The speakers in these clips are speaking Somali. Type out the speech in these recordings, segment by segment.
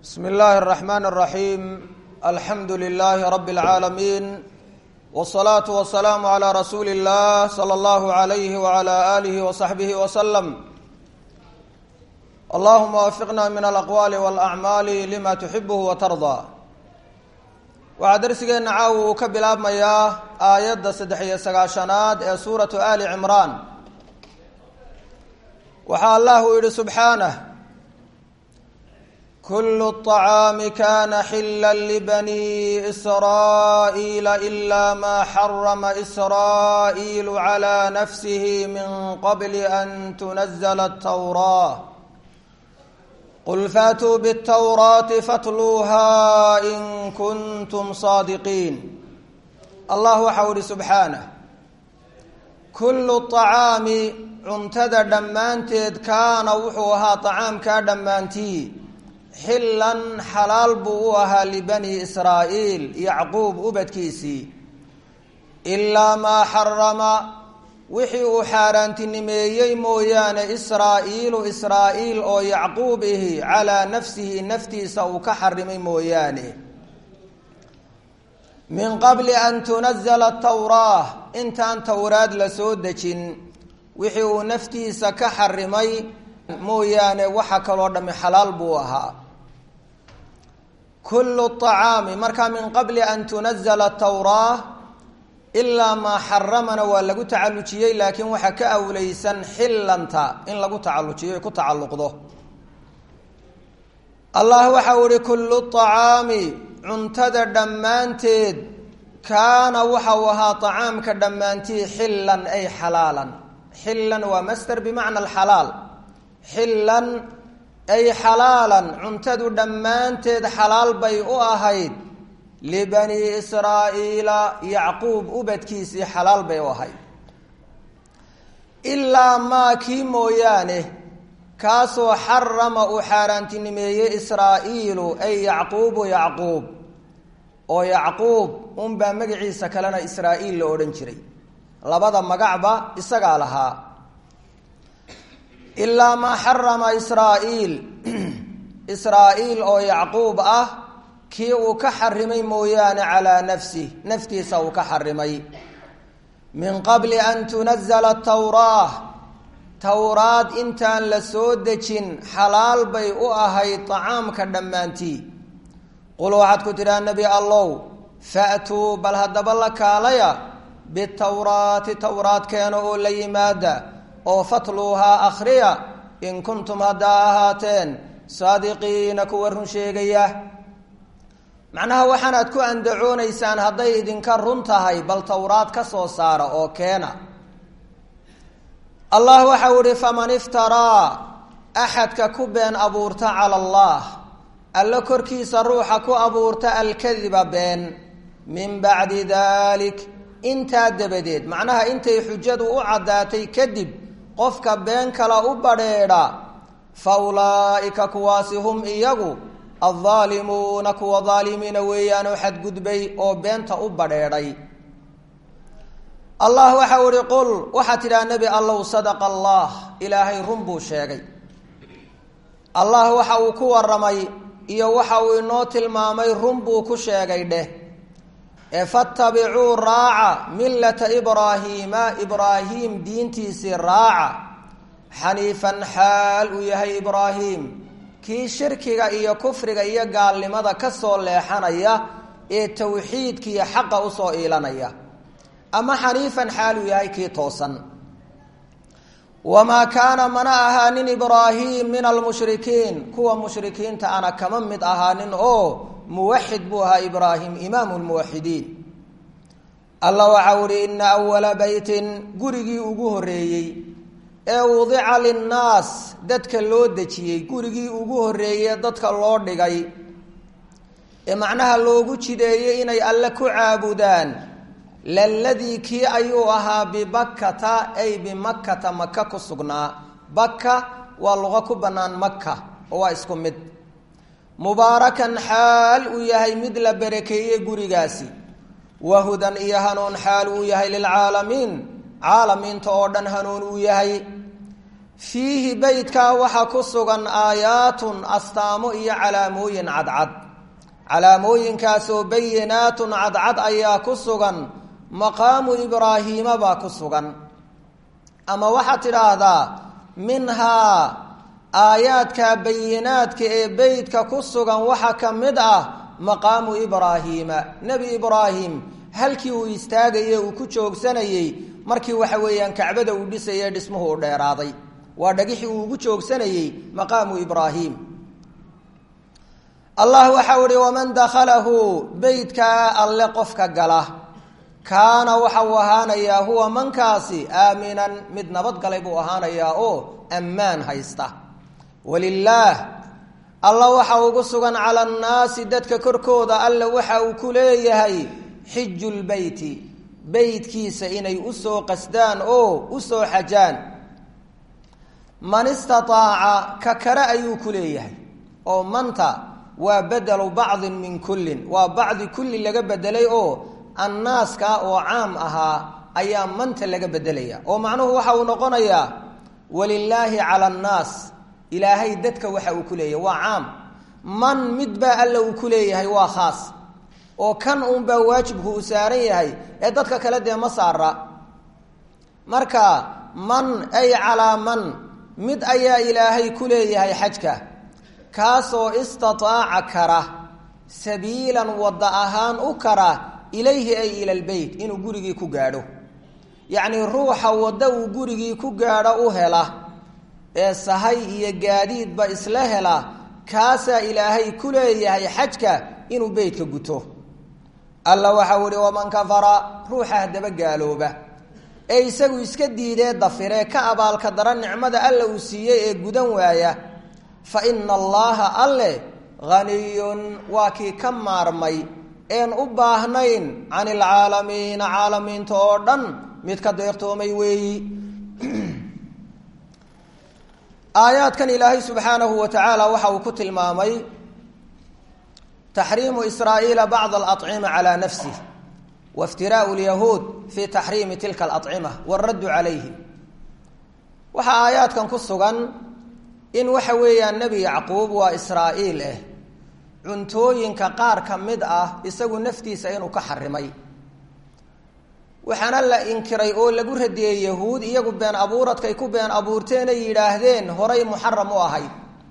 bsmi اllahi الرحman الرaحيم alxamdu لlh rb العaalamiin والصlaaة والسlاam عlى rasuuli الlah slى اllah عlyh وعlى آlih وصaxbih وsلم allahuma wafiqna min alaqwaali wاlأcmaali lima tuxibh watarضى waxaa darsigeena caawa uu ka bilaabmayaa aayadda saddex iyo sagaashanaad ee suuratu ali cimraan waxaa allah uu yihi subxaanه kul الطacaami kana xila lbani srاءiila إla ma xarama srاءiil عlى nafsih min qabl an tunazl الtwrاة qul faatuu bالtwraati fatluuha in kuntum saadiqiin allah waxau ihi subxaanah kullu طacaami cuntada dhammaanteed kaana wuxuu ahaa طacaamkaa dhammaantii xillan xalaal buu u ahaa libani israa'iil yacquub ubadkiisii ilaa maa xarama wixii uu xaaraantinimeeyey mooyaane israa'iilu israa'iil oo yacquub ihi calaa nafsihi naftiisa uu ka xarimay mooyaane min qabli an tunazala tawraa intaan towraad la soo dejin wixii uu naftiisa ka xarimay mooyaane waxa kaloo dhami xalaal buu ahaa kullu طacaami markaa min qabli an tunazala tawraa ilaa maa xaramana waa lagu tacalujiyey laakiin waxaa ka awleysan xillanta in lagu tacalujiyo ku tacalluqdo allah waxau ihi kullu طacaami cuntada dhammaanteed kaana waxau ahaa طacaamka dhammaantii xillan ay xalaalan xillan waa master bimacna alxalaal xillan ay xalaalan cuntadu dhammaanteed xalaal bay u ahayd libani israa'iila yacquub ubadkiisii xalaal bay u ahayd ilaa maa kii mooyaane kaasoo xarama uu xaaraantinimeeyey israa'iilu ay yacquubu yacquub oo yacquub unbaa magaciisa kalena israa'iil la odhan jiray labada magacba isagaa lahaa ilaa maa xarama israa'iil israa'iil oo yacquub ah kii uu ka xarimay mooyaane calaa nafsih naftiisa uu ka xarimay min qabli an tunazala tawraa towraad intaan la soo dejin xalaal bay u ahayd tacaamka dhammaantii qul waxaad ku tidhaha nebi allow fa'tuu bal haddaba la kaalaya bitawraati towraad keena oo la yimaada oo fatluuhaa akhriya in kuntum haddaa ahaateen saadiqiina kuwa run sheegaya macnaha waxaanaad ku andacoonaysaan hadday idinka run tahay bal towraad ka soo saara oo keena allah waxau ihi faman iftaraa axadka ku been abuurta cala allah alla korkiisa ruuxa ku abuurta alkadiba been min bacdi dalik intaa dabadeed macnaha intay xujadu u caddaatay kadib qofka been kala u badrheedha fa ulaa'ika kuwaasi hum iyagu aldaalimuuna kuwa daalimiina weeyaanoo xadgudbay oo beenta u badrheedhay allah waxau ihi qul waxaa tidhaha nebi allow sadaqa allah ilaahay run buu sheegay allah waxa uu ku waramay iyo waxa uu inoo tilmaamay run buu ku sheegay dheh ee fatabicuu raaca millata ibraahiima ibraahiim diintiisii raaca xaniifan xaal uu yahay ibraahiim kii shirkiga iyo kufriga iyo gaalnimada ka soo leexanaya ee towxiidkiiyo xaqa usoo iilanaya ama xaniifan xaal uu yahay kii toosan wamaa kaana mana ahaanin ibraahiim min almushrikiin kuwa mushrikiinta ana kama mid ahaanin oo muwaxid buu ahaa ibraahim imaamu lmuwaxidiin allah waxau ihi ina awala beytin gurigii ugu horeeyey ee wudica linnaas dadka loo dejiyey gurigii ugu horeeyey dadka loo dhigay ee macnaha loogu jideeyey inay alle ku caabudaan laladii kii ayuu ahaa bibakkata ay bimakkata maka ku sugnaa bakka waa luqo ku bannaan maka oo waa isku mid mubaarakan xaal uu yahay mid la barakeeyey gurigaasi wahudan iyo hanuun xaal uu yahay lilcaalamiin caalamiinta oo dhan hanuun uu yahay fiihi beytkaa waxaa ku sugan aayaatun astaamo iyo calaamooyin cadcad calaamooyinkaasoo bayinaatun cadcad ayaa ku sugan maqaamu ibraahiima baa ku sugan ama waxaad tidhaahdaa minhaa aayaadka bayinaadka ee beytka ku sugan waxaa ka mid ah maqaamu ibraahiima nebi ibraahim halkii uu istaagayey uu ku joogsanayey markii waxa weeyaan kacbada uu dhisayey dhismuhu u dheeraaday waa dhagixii uu ugu joogsanayey maqaamu ibraahim allah waxau ihi waman dakhalahu beytkaa alle qofka gala kaana waxa uu ahaanayaa huwa mankaasi aaminan mid nabadgalay buu ahaanayaa oo ammaan haysta walilaah alla waxa ugu sugan cala annaasi dadka korkooda alle waxa uu ku leeyahay xiju lbeyti beytkiisa inay usoo qasdaan oo usoo xajaan man istataaca ka kale ayuu ku leeyahay oo manta waa bedelu bacdin min kullin waa bacdi kulli laga bedelay oo annaaska oo caam ahaa ayaa manta laga bedelaya oo macnuhu waxa uu noqonayaa walilaahi cala annaas ilaahay dadka waxa uu ku leeyahay waa caam man midbaa alla uu ku leeyahay waa khaas oo kan uunbaa waajibku uu saaran yahay ee dadka kale dee ma saara marka man ay calaa man mid ayaa ilaahay ku leeyahay xajka kaasoo istataaca kara sabiilan wadda ahaan u kara ilayhi ay ila lbeyt inuu gurigii ku gaadho yacnii ruuxa wadda uu gurigii ku gaadho u hela ee sahay iyo gaadiidba isla hela kaasaa ilaahay ku leeyahay xajka inuu beytka guto alla waxau ihi waman kafara ruuxa haddaba gaalooba ee isagu iska diidee dafiree ka abaalka dara nicmada alla uu siiyey ee gudan waaya fa ina allaha alle haniyun waa kii ka maarmay een u baahnayn can ilcaalamiina caalamiinta oo dhan mid ka deeqtoomay weeyi aayaadkan ilaahay subxaanahu wa tacaala waxa uu ku tilmaamay taxriimu israa'iila bacd alacima calaa nafsih wa iftiraau lyahuud fi taxriimi tilka alacima waaraddu calayhi waxaa aayaadkan ku sugan in waxa weeyaan nebi yacquub waa israa'iil ah cuntooyinka qaar ka mid ah isagu naftiisa inuu ka xarimay waxaana la inkiray oo lagu radiyey yahuud iyagu been abuuradkay ku been abuurteen ay yidhaahdeen horay muxaram u ahayd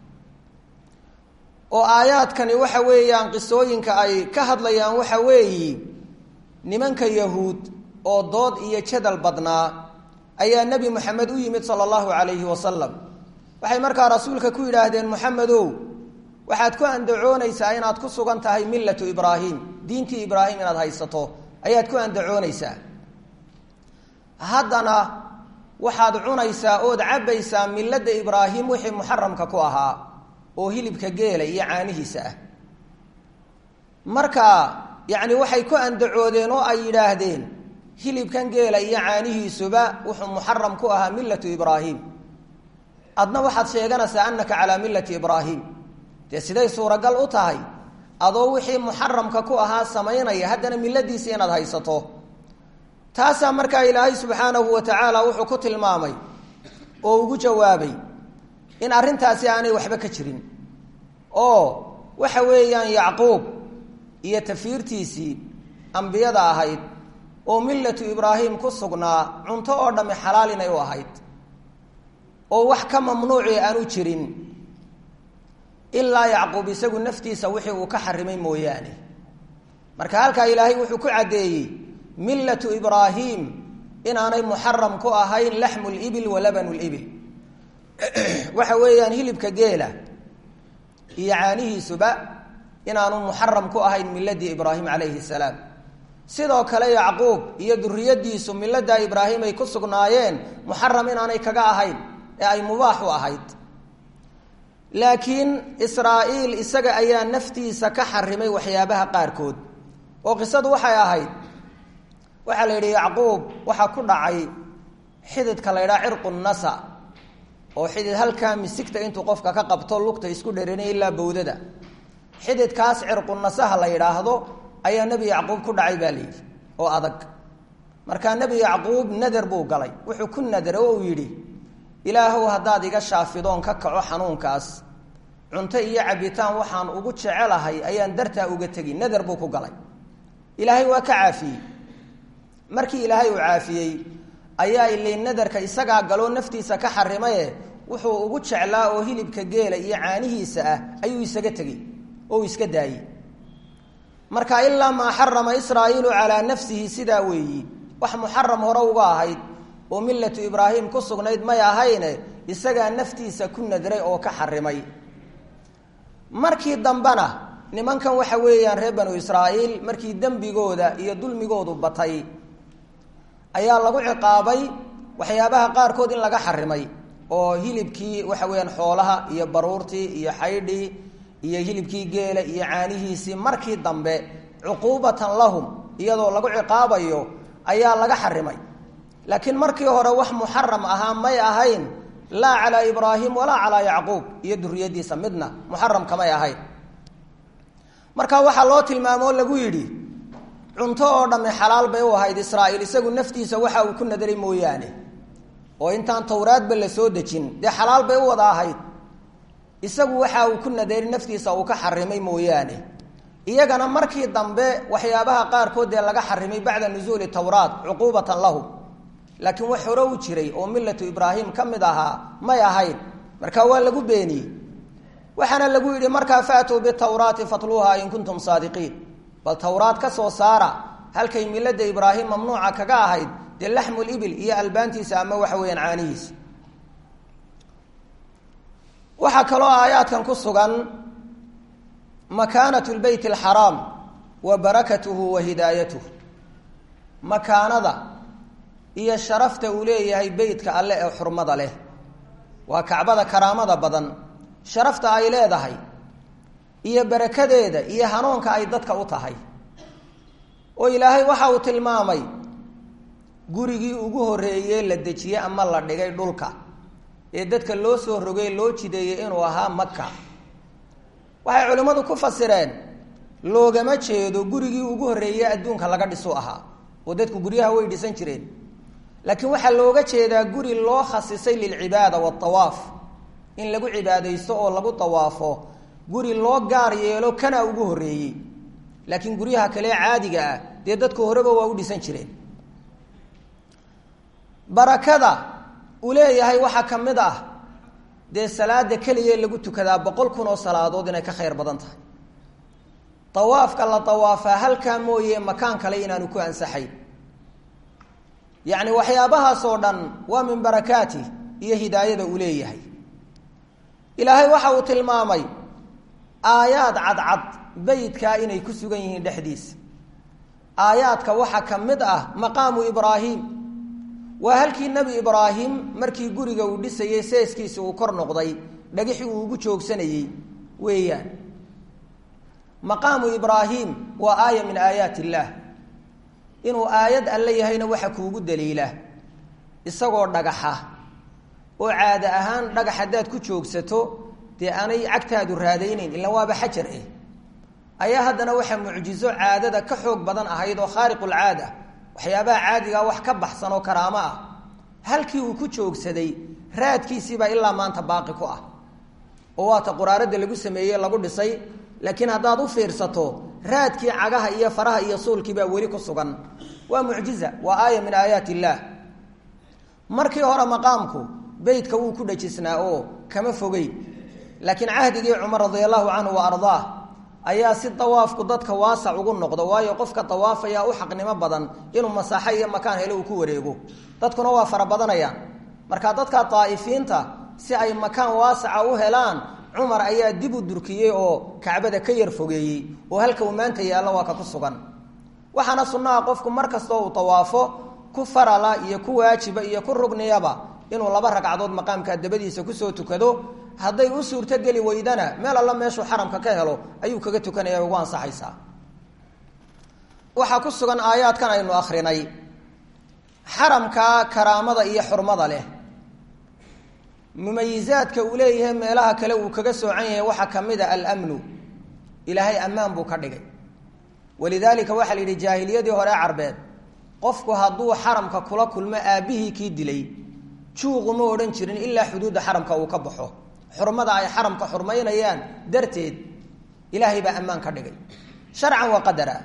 oo aayaadkani waxa weeyaan qisooyinka ay ka hadlayaan waxa weeyi nimanka yahuud oo dood iyo jadal badnaa ayaa nebi moxamed u yimid sala allahu calayhi wasalam waxay markaa rasuulka ku yidhaahdeen moxamedow waxaad ku andacoonaysaa inaad ku sugan tahay millatu ibraahim diintii ibraahim inaad haysato ayaad ku andacoonaysaa haddana waxaad cunaysaa ood cabbaysaa milladda ibraahim wixii muxaramka ku ahaa oo hilibka geela iyo caanihiisa ah marka yacni waxay ku andacoodeen oo ay yidhaahdeen hilibkan geela iyo caanihiisuba wuxuu muxaram ku ahaa millatu ibraahim adna waxaad sheeganaysaa annaka calaa millati ibraahim dee siday suuragal u tahay adoo wixii muxaramka ku ahaa samaynaya haddana milladiisi inaad haysato taasaa markaa ilaahay subxaanahu wa tacaala wuxuu ku tilmaamay oo ugu jawaabay in arrintaasi aanay waxba ka jirin oo waxa weeyaan yacquub iyo tafiirtiisii ambiyada ahayd oo millatu ibraahim ku sugnaa cunto oo dhammi xalaal inay u ahayd oo wax ka mamnuuci aanu jirin ilaa yacquub isagu naftiisa wixii uu ka xarimay mooyaane marka halkaa ilaahay wuxuu ku caddeeyey millatu ibraahim inaanay muxaram ku ahayn laxmu libil wa labanu libil waxa weeyaan hilibka geela iyo caanihiisuba inaanu muxaram ku ahayn miladii ibraahim calayhi salaam sidoo kale yacquub iyo duriyadiisu milada ibraahim ay ku sugnaayeen muxaram inaanay kaga ahayn ee ay mubaax u ahayd laakiin israa'iil isaga ayaa naftiisa ka xarimay waxyaabaha qaarkood oo qisadu waxay ahayd waxaa la yidhi yacquub waxaa ku dhacay xididka la ydhaha cirqu nasa oo xidid halkaa misigta intuu qofka ka qabto lugta isku dheranay ilaa bawdada xididkaas cirqu nasaha la yidhaahdo ayaa nebi yacquub ku dhacay baa layidhi oo adag markaa nebi yacquub nader buu galay wuxuu ku nadray oo uu yidhi ilaahow haddaad iga shaafidoon ka kaco xanuunkaas cunto iyo cabitaan waxaan ugu jecelahay ayaan dartaa uga tegi nadar buu ku galay ilaahay waa ka caafiyey markii ilaahay uu caafiyey ayaa ilay nadarka isagaa galoo naftiisa ka xarimaye wuxuu ugu jeclaa oo hilibka geela iyo caanihiisa ah ayuu isaga tegey oo uu iska daayey marka ilaa maa xarama israa'iilu calaa nafsihi sidaa weeyi wax muxaram hore uga ahayd oo millatu ibraahim ku sugnayd may ahayne isagaa naftiisa ku nadray oo ka xarimay markii dambena nimankan waxa weeyaan reer banu israa'iil markii dembigooda iyo dulmigoodu batay ayaa lagu ciqaabay waxyaabaha qaarkood in laga xarimay oo hilibkii waxa weeyaan xoolaha iyo baruurtii iyo xaydhii iyo hilibkii geela iyo caanihiisii markii dambe cuquubatan lahum iyadoo lagu ciqaabayo ayaa laga xarimay laakiin markii hore wax muxaram ahaa may ahayn laa calaa ibraahim walaa calaa yacquub iyo duriyadiisa midna muxaram kamay ahayn marka waxaa loo tilmaamo oo lagu yidhi cunto oo dhamme xalaal bay u ahayd israa'iil isagu naftiisa waxa uu ku nadaray mooyaane oo intaan towraadba la soo dejin dee xalaal bay u wada ahayd isagu waxa uu ku nadaray naftiisa uu ka xarimay mooyaane iyagana markii dambe waxyaabaha qaarkood dee laga xarimay bacda nusuuli towraat cuquubatan lahum laakiin wax hore u jiray oo millatu ibraahim ka mid ahaa may ahayn marka waa lagu beeniyey waxaana lagu yidhi markaa faatuu bitawraati fatluuha in kuntum saadiqiin bal towraad ka soo saara halkay milada ibraahim mamnuuca kaga ahayd dee laxmul ibil iyo albaantiisa ama waxa weeyaan caanihiisa waxaa kaloo aayaadkan ku sugan makaanat lbeyt alxaraam wa barakatuhu wa hidaayatuh makaanada iyo sharafta uu leeyahay beytka alle ee xurmada leh waa kacbada karaamada badan sharafta ay leedahay iyo barakadeeda iyo hanuunka ay dadka u tahay oo ilaahay waxa uu tilmaamay gurigii ugu horreeyey la dejiyey ama la dhigay dhulka ee dadka loo soo rogay loo jideeyey inuu ahaa maka waxay culimmadu ku fasireen loogama jeedo gurigii ugu horreeyey adduunka laga dhisu ahaa oo dadku guryaha way dhisan jireen laakiin waxaa looga jeedaa guri loo khasisay lilcibaada waatawaaf in lagu cibaadaysto oo lagu tawaafo guri loo gaar yeelo kana ugu horreeyey laakiin guryaha kale caadiga ah dee dadku horeba waa u dhisan jireen barakada uu leeyahay waxaa ka mid ah dee salaada keliya lagu tukadaa boqol kun oo salaadood inay ka khayr badan tahay tawaafka la tawaafaa halkaa mooye makaan kale inaanu ku ansaxayn yacni waxyaabahaasoo dhan waa min barakaati iyo hidaayada uu leeyahay ilaahay waxa uu tilmaamay aayaad cadcad beytkaa inay ku sugan yihiin dhexdiisa aayaadka waxaa ka mid ah maqaamu ibraahim waa halkii nebi ibraahim markii guriga uu dhisayey seeskiisi uu kor noqday dhagixii uu ugu joogsanayey weeyaan maqaamu ibraahim waa aaya min aayaat illaah inuu aayad alle yahayna waxa kuugu daliila isagoo dhagaxa oo caada ahaan dhagax haddaad ku joogsato dee aanay cagtaadu raadaynayn ila waaba xajar eh ayaa haddana waxa mucjizo caadada ka xoog badan ahayd oo khaariqulcaada waxyaabaha caadigaa wax ka baxsan oo karaamo ah halkii uu ku joogsaday raadkiisiibaa ilaa maanta baaqi ku ah oo waata quraarada lagu sameeyey lagu dhisay laakiin haddaad u fiirsato raadkii cagaha iyo faraha iyo suulkiibaa weli ku sugan waa mucjiza waa aaya min aayaat illaah markii hore maqaamku beytka wuu ku dhajisnaa oo kama fogey laakiin cahdigii cumar radia allahu canhu wa ardaah ayaa si dawaafku dadka waasac ugu noqdo waayo qofka dawaafaya u xaqnimo badan inuu masaaxo iyo makaan hele uu ku wareego dadkuna waa fara badanayaan marka dadka daa'ifiinta si ay makaan waasaca u helaan cumar ayaa dib u durkiyey oo kacbada ka yar fogeeyey oo halka uu maanta yaallo waa ka ku sugan waxaana sunnaha qofku mar kastoo uu dawaafo ku farala iyo ku waajiba iyo ku rugniyaba inuu laba ragcadood maqaamka dabadiisa kusoo tukado hadday u suurtogeli weydana meel alla meeshuu xaramka ka helo ayuu kaga tukanaya ugu ansaxaysaa waxaa ku sugan aayaadkan aynu akrinay xaramka karaamada iyo xurmada leh mumayizaadka uu leeyahay meelaha kale uu kaga soocan yahay waxaa ka mid a almnu ilaahay ammaan buu ka dhigay walidaalika waxaa la yidhi jaahiliyadii hore carbeed qofku hadduu xaramka kula kulmo aabbihii kii dilay juuquma odhan jirin ilaa xuduudda xaramka uu ka baxo xurmada ay xaramka xurmaynayaan darteed ilaahay baa ammaan ka dhigay sharcan wa qadara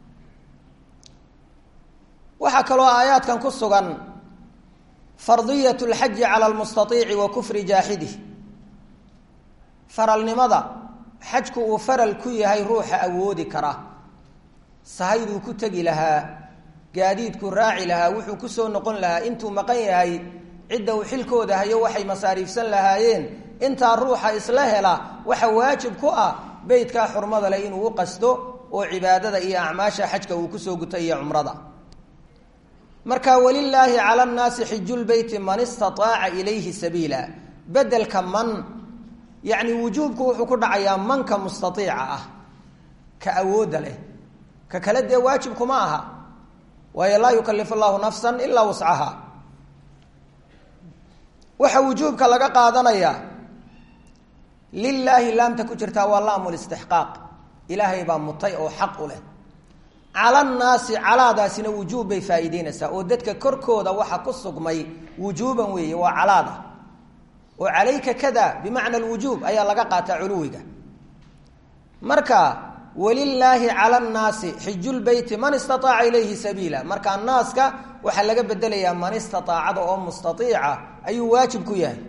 waxaa kaloo aayaadkan ku sugan fardiyat lxaji cala lmustaiici wa kufri jaaxidih faralnimada xajku uu faral ku yahay ruuxa awoodi kara sahayduu ku tegi lahaa gaadiidku raaci lahaa wuxuu kusoo noqon lahaa intuu maqan yahay cidda uu xilkooda hayo waxay masaariifsan lahaayeen intaa ruuxa isla hela waxa waajib ku ah beytkaa xurmada leh inuu u qasdo oo cibaadada iyo acmaasha xajka uu kusoo guto iyo cumrada marka walilaahi cala nnaasi xijulbeyti man istaaaca ilayhi sabiila bedelka man yacni wujuubku wuxuu ku dhacayaa manka mustaiica ah ka awoodda leh ka kale dee waajibkuma aha waayo laa yukalifu llahu nafsan ilaa wuscaha waxa wujuubka laga qaadanayaa lilaahi laamta ku jirtaa waa laamu listixqaaq ilaahay baa mutay oo xaq u leh cala nnaasi calaadaasina wujuub bay faa'iideynaysaa oo dadka korkooda waxa ku sugmay wujuuban weeye waa calaada oo calayka kada bimacna alwujuub ayaa laga qaataa culuwiga marka walilaahi cala nnaasi xijulbeyti man istaaaca ilayhi sabiila marka naaska waxaa laga bedelayaa man istaaacada oo mustaiica ayuu waajib ku yahay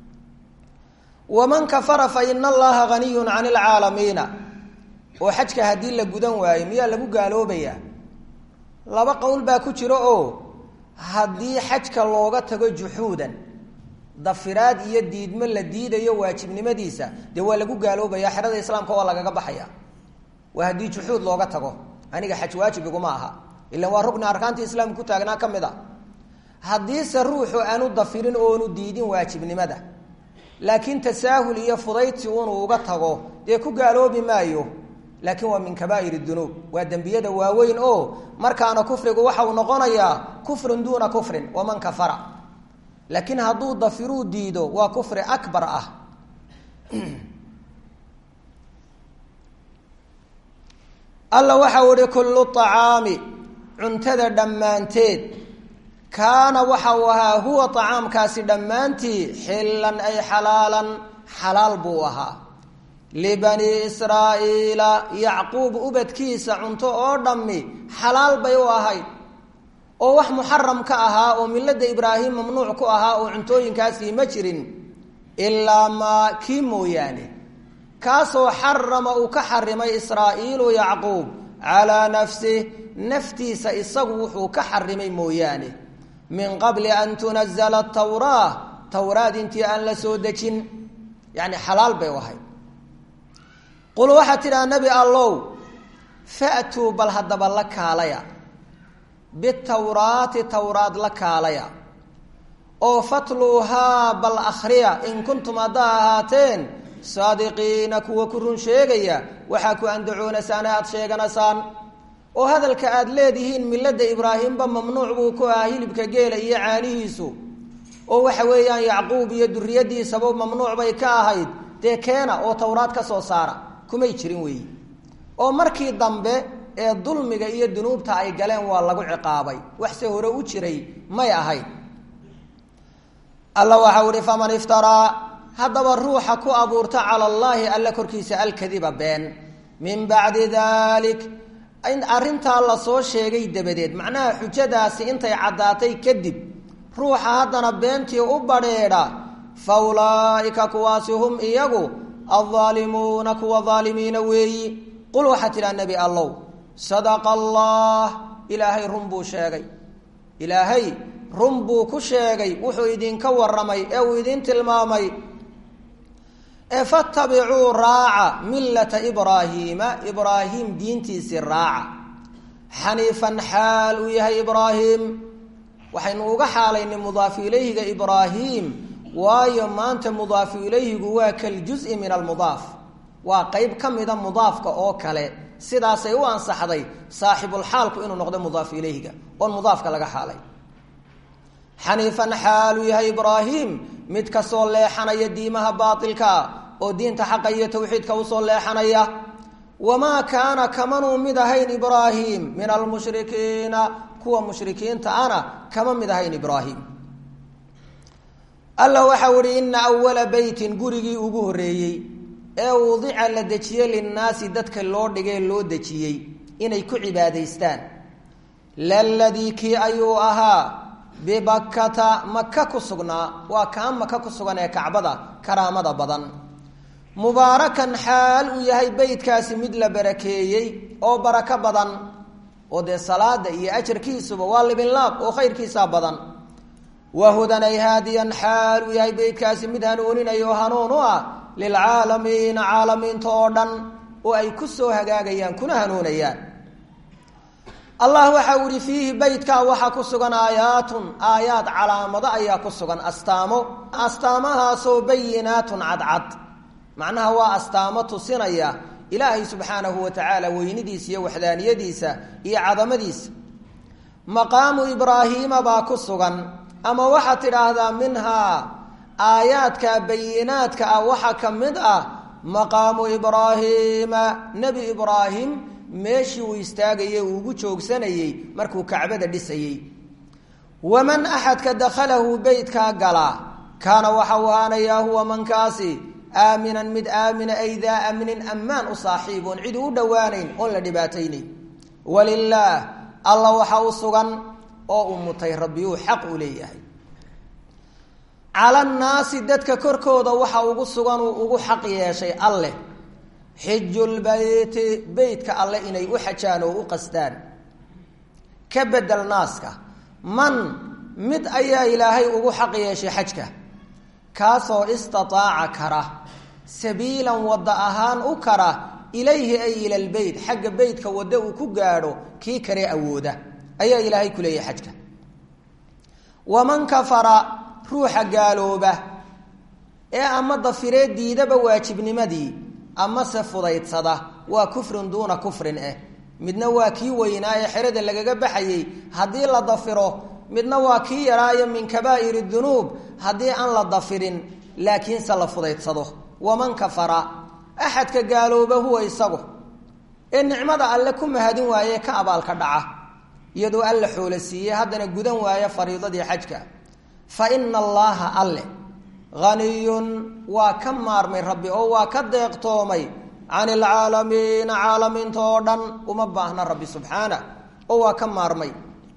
waman kafara fa ina allaha haniyun can lcaalamiina oo xajka haddii la gudan waayo miyaa lagu gaaloobayaa laba qowl baa ku jiro oo haddii xajka looga tago juxuudan dafiraad iyo diidmo la diidayo waajibnimadiisa dee waa lagu gaaloobaya xerada islaamka waa lagaga baxaya waa haddii juxuud looga tago aniga xaj waajib iguma aha ilan waa rugni arkaanta islaamka ku taagnaa ka mid a haddiise ruuxu aanu dafirin oonu diidin waajibnimada laakiin tasaahul iyo fudayti unuu uga tago dee ku gaaloobi maayo laakiin waa min kabaa'ir dunuub waa dembiyada waaweyn oo markaana kufrigu waxa uu noqonayaa kufrun duuna kufrin waman kafara laakiin hadduu dafiruu diido waa kufri akbar ah alla waxau ihi kullu acaami cuntada dhammaanteed kaana waxa uu ahaa huwa acaamkaasi dhammaantii xillan ay xalaalan xalaal buu ahaa libani israa'iila yacquub ubadkiisa cunto oo dhammi xalaal bay u ahayd oo wax muxaram ka ahaa oo milada ibraahim mamnuuc ku ahaa oo cuntooyinkaasii ma jirin ilaa maa kii mooyaane kaasoo xarama uu ka xarimay israa'iilu yacquub calaa nafsih naftiisa isagu wuxuu ka xarimay mooyaane min qabli an tunazala tawraa tawraad intii aan la soo dejin yani xalaal bay u ahayd qul waxaad tidhaha nebi allow fa'tuu bal haddaba la kaalaya bitawraati tawraad la kaalaya oo fatluuhaa bal akhriya in kuntum haddaa ahaateen saadiqiina kuwa ku run sheegaya waxaa ku andacoonaysaan aada sheeganaysaan oo hadalka aad leedihiin milada ibraahimba mamnuuc buu ku ahaa hilibka geela iyo caanihiisu oo waxa weeyaan yacquub iyo duriyadiisaba mamnuuc bay ka ahayd dee keena oo tawraad ka soo saara kumay jirin weeyi oo markii dambe ee dulmiga iyo dunuubta ay galeen waa lagu ciqaabay waxse hore u jiray may ahayd alla waxau ihi faman iftaraa haddaba ruuxa ku abuurta cala allaahi alla korkiisa alkadiba been min bacdi dalik arrintaa lasoo sheegay dabadeed macnaha xujadaasi intay caddaatay kadib ruuxa haddana beentii u badheedha fa ulaa'ika kuwaasi hum iyagu aldaalimuuna kuwa daalimiina weeyi qul waxaa tidhaha nebi allow sadaqa allah ilaahay run buu sheegay ilaahay run buu ku sheegay wuxuu idinka warramay ee uu idin tilmaamay ee fatabicuu raaca millata ibraahiima ibraahim diintiisii raaca xaniifan xaal uu yahay ibraahim waxaynu uga xaalaynay mudaafu ilayhiga ibraahim waayo maanta mudaafu ilayhigu waa kaljuzi min almudaaf waa qeyb ka mida mudaafka oo kale sidaasay u ansaxday saaxibulxaalku inuu noqdo mudaafu ilayhiga oon mudaafka laga xaalay xaniifan xaaluu yahay ibraahim mid kasoo leexanaya diimaha baailkaa oo diinta xaqa iyo tawxiidka usoo leexanaya wamaa kaana kamanuu mid ahayn ibraahim min almushrikiina kuwa mushrikiinta ana kama mid ahayn ibraahim alla waxau ihi ina awala beytin gurigii ugu horreeyey ee wudica la dejiyey linnaasi dadka loo dhigay loo dejiyey inay ku cibaadaystaan laladii kii ayuu ahaa bibakkata maka ku sugnaa waa kaa maka ku sugan ee kacbada karaamada badan mubaarakan xaal uu yahay beytkaasi mid la barakeeyey oo barako badan oo dee salaada iyo ajarkiisuba waa libinlaab oo khayrkiisaa badan wahudan ay haadiyan xaal uu yahay beytkaasi mid hanuuninaya oo hanuun u ah lilcaalamiina caalamiinta oo dhan oo ay ku soo hagaagayaan kuna hanuunayaan allah waxa uu ihi fiihi beytkaa waxaa ku sugan aayaatun aayaad calaamado ayaa ku sugan astaamo astaamahaasoo bayinaatun cadcad macnaha waa astaamo tusinaya ilaahay subxaanahu wa tacaala weynidiisa iyo waxdaaniyadiisa iyo cadamadiisa maqaamu ibraahiima baa ku sugan ama waxaad tidhaahdaa minhaa aayaadka bayinaadka ah waxaa ka mid ah maqaamu ibraahiima nebi ibraahim meeshii uu istaagayey uu ugu joogsanayey markuu kacbada dhisayey waman axadka dakhalahu beytkaa galaa kaana waxa uu ahaanayaa huwa mankaasi aaminan mid aamina ay daa amnin ammaan u saaxiib oon cid u dhowaanayn oon la dhibaataynayn walilaah alla waxa u sugan oo u mutay rabbi uu xaq u leeyahay cala nnaasi dadka korkooda waxa ugu sugan uu ugu xaq yeeshay alleh xijulbeyti beytka alle inay u xajaan oo u qastaan ka bedel naaska man mid ayaa ilaahay ugu xaq yeeshay xajka kaasoo istataaca kara sabiilan wadda ahaan u kara ilayhi ay ila lbeyt xagga beytka wadda uu ku gaadho kii kale awooda ayaa ilaahay ku leeyahay xajka waman kafara ruuxa gaalooba ee ama dafiree diidaba waajibnimadii amase fudaydsada waa kufrin duuna kufrin eh midna waa kii weynaa ee xerada lagaga baxayey haddii la dafiro midna waa kii yaraayo min kabaa'ir dunuub haddii aan la dafirin laakiinse la fudaydsado waman kafara axadka gaalooba huwa isagu ee nicmada alle ku mahadin waaye ka abaalka dhaca iyadoo alla xoolo siiyey haddana gudan waaya fariidadii xajka fa ina allaaha alle haniyun waa ka maarmay rabbi oo waa ka deeqtoomay can ilcaalamiina caalamiinta oo dhan uma baahna rabbi subxaana oo waa ka maarmay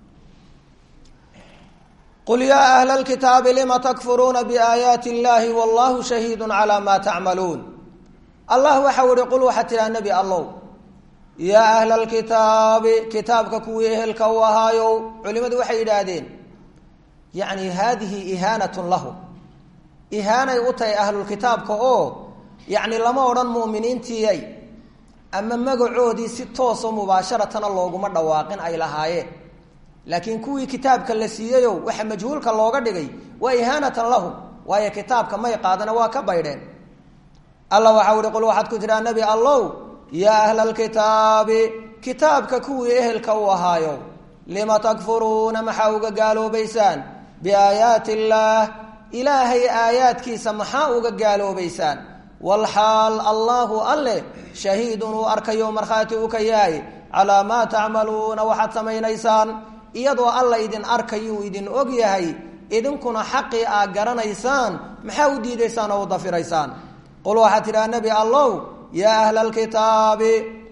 qul yaa ahla lkitaabi lima takfuruuna biaayaati illaahi wallahu shahiidu calaa maa tacmaluun allah waxau ihi qul waxaa tidhaha nebi allow yaa ahla lkitaabi kitaabka kuwii ehelka u ahaayow culimadu waxay yidhaahdeen yacni haadihi ihaanatun lahu ihaanay u tahay ahlulkitaabka oo yacni lama odhan mu'miniintiiyay ama magacoodii si toosoo mubaasharatana looguma dhawaaqin ay lahaayeen laakiin kuwii kitaabka la siiyeyo waxa majhuulka looga dhigay waa ihaanatan lahum waayo kitaabka may qaadana waa ka baydheen alla waxau ihi qul waxaad ku tidhaha nebi allow yaa ahla alkitaabi kitaabka kuwii ehelka u ahaayo lima takfuruuna maxaa uga gaaloobaysaan biaayaati illaah ilaahay aayaadkiisa maxaa uga gaaloobaysaan walxaal allaahu alleh shahiidun uu arkayo markhaati u ka yahay calaa maa tacmaluuna waxaad samaynaysaan iyadoo alla idin arkayuu idin og yahay idinkuna xaqii aad garanaysaan maxaa u diidaysaan oo u dafiraysaan qul waxaad tidhaha nebi allow yaa ahla alkitaabi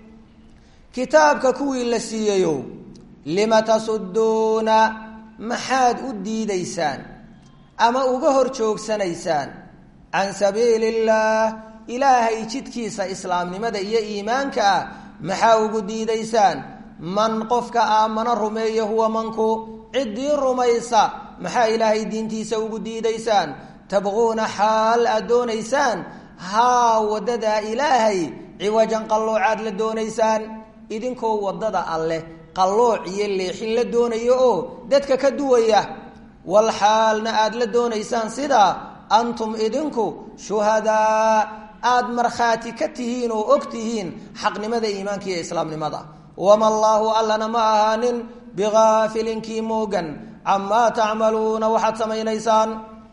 kitaabka kuwii la siiyeyo lima tasuduuna maxaad u diidaysaan ama uga hor joogsanaysaan can sabiili illaah ilaahay jidkiisa islaamnimada iyo iimaanka ah maxaa ugu diidaysaan man qofka aamana rumeeye huwa manku ciddii rumaysa maxaa ilaahay diintiisa ugu diidaysaan tabquuna xaal aad doonaysaan haa waddadaa ilaahay ciwajan qalloocaad la doonaysaan idinkoo waddada alleh qallooc iyo leexin la doonayo oo dadka ka duwaya wal xaalna aada la doonaysaan sidaa antum idinku shuhadaa aada markhaati ka tihiin oo og tihiin xaqnimada iimaanka iyo islaamnimada wama allaahu allana ma ahaanin bigaafilinkii moogan camaa tacmaluuna waxaad samaynaysaan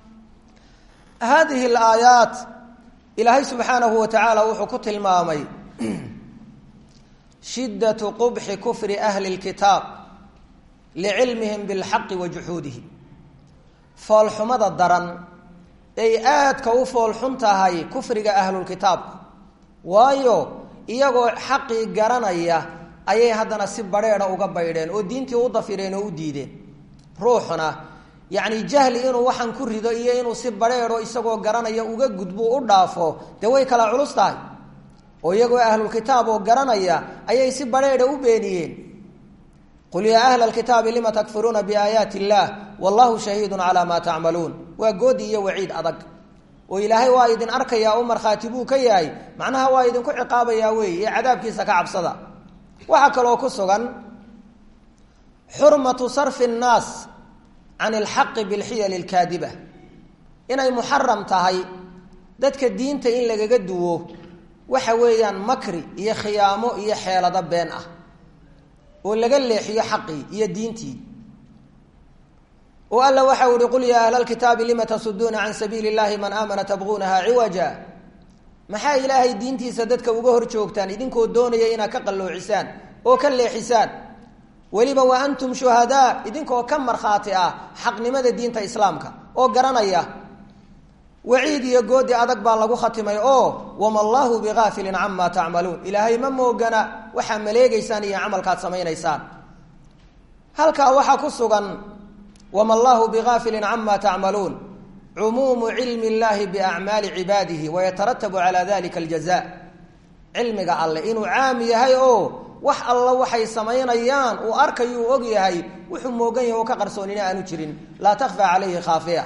haadihi alaayaat ilaahay subxaanahu wa tacaala wuxuu ku tilmaamay shiddatu qubxi kufri ahli lkitaab licilmihim bilxaqi wa juxuudihim foolxumada daran ay aadka u foolxun tahay kufriga ahlulkitaabku waayo iyagoo xaqii garanaya ayay haddana si badheedha uga baydheen oo diintii u dafireen oo u diideen ruuxuna yacni jahli inuu waxaan ku rido iyo inuu si badheedho isagoo garanaya uga gudbo u dhaafo dee way kala culus tahay oo iyagoo ahlulkitaab oo garanaya ayay si badheedha u beeniyeen qul yaa ahla alkitaabi lima takfuruuna biaayaati illaah wallahu shahiidun calaa maa tacmaluun waa goodi iyo waciid adag oo ilaahay waa idin arkayaa u markhaati buu ka yahay macnaha waa idinku ciqaabayaa weeye ee cadaabkiisa ka cabsada waxaa kaloo ku sugan xurmatu sarfi nnaas can ilxaqi bilxiyali lkaadiba inay muxaram tahay dadka diinta in lagaga duwo waxa weeyaan makri iyo khiyaamo iyo xeelado been ah oo laga leexiyo xaqii iyo diintii oo alla waxau ihi qul yaa ahla lkitaabi lima tasuduuna can sabiili اllahi man aamana tabguunaha ciwaja maxaa ilaahay diintiisa dadka uga hor joogtaan idinkoo doonaya inaad ka qalloocisaan oo ka leexisaan weliba wa antum shuhadaa idinkoo ka markhaati ah xaqnimada diinta islaamka oo garanaya waciid iyo goodi adag baa lagu khatimay oo wama allahu bigaafilin camaa tacmaluun ilaahay ma moogana waxaa maleegeysaan iyo camalkaad samaynaysaan halkaa waxaa ku sugan wama allahu bigaafilin cama tacmaluun cumuumu cilmi اllahi biacmaali cibaadihi wayataratbu calaa dalika aljaza cilmiga alle inuu caam yahay oo wax alla waxay samaynayaan uu arkayuu og yahay wuxuu moogan yahay oo ka qarsoonina aanu jirin laa takfa calayhi khaafiya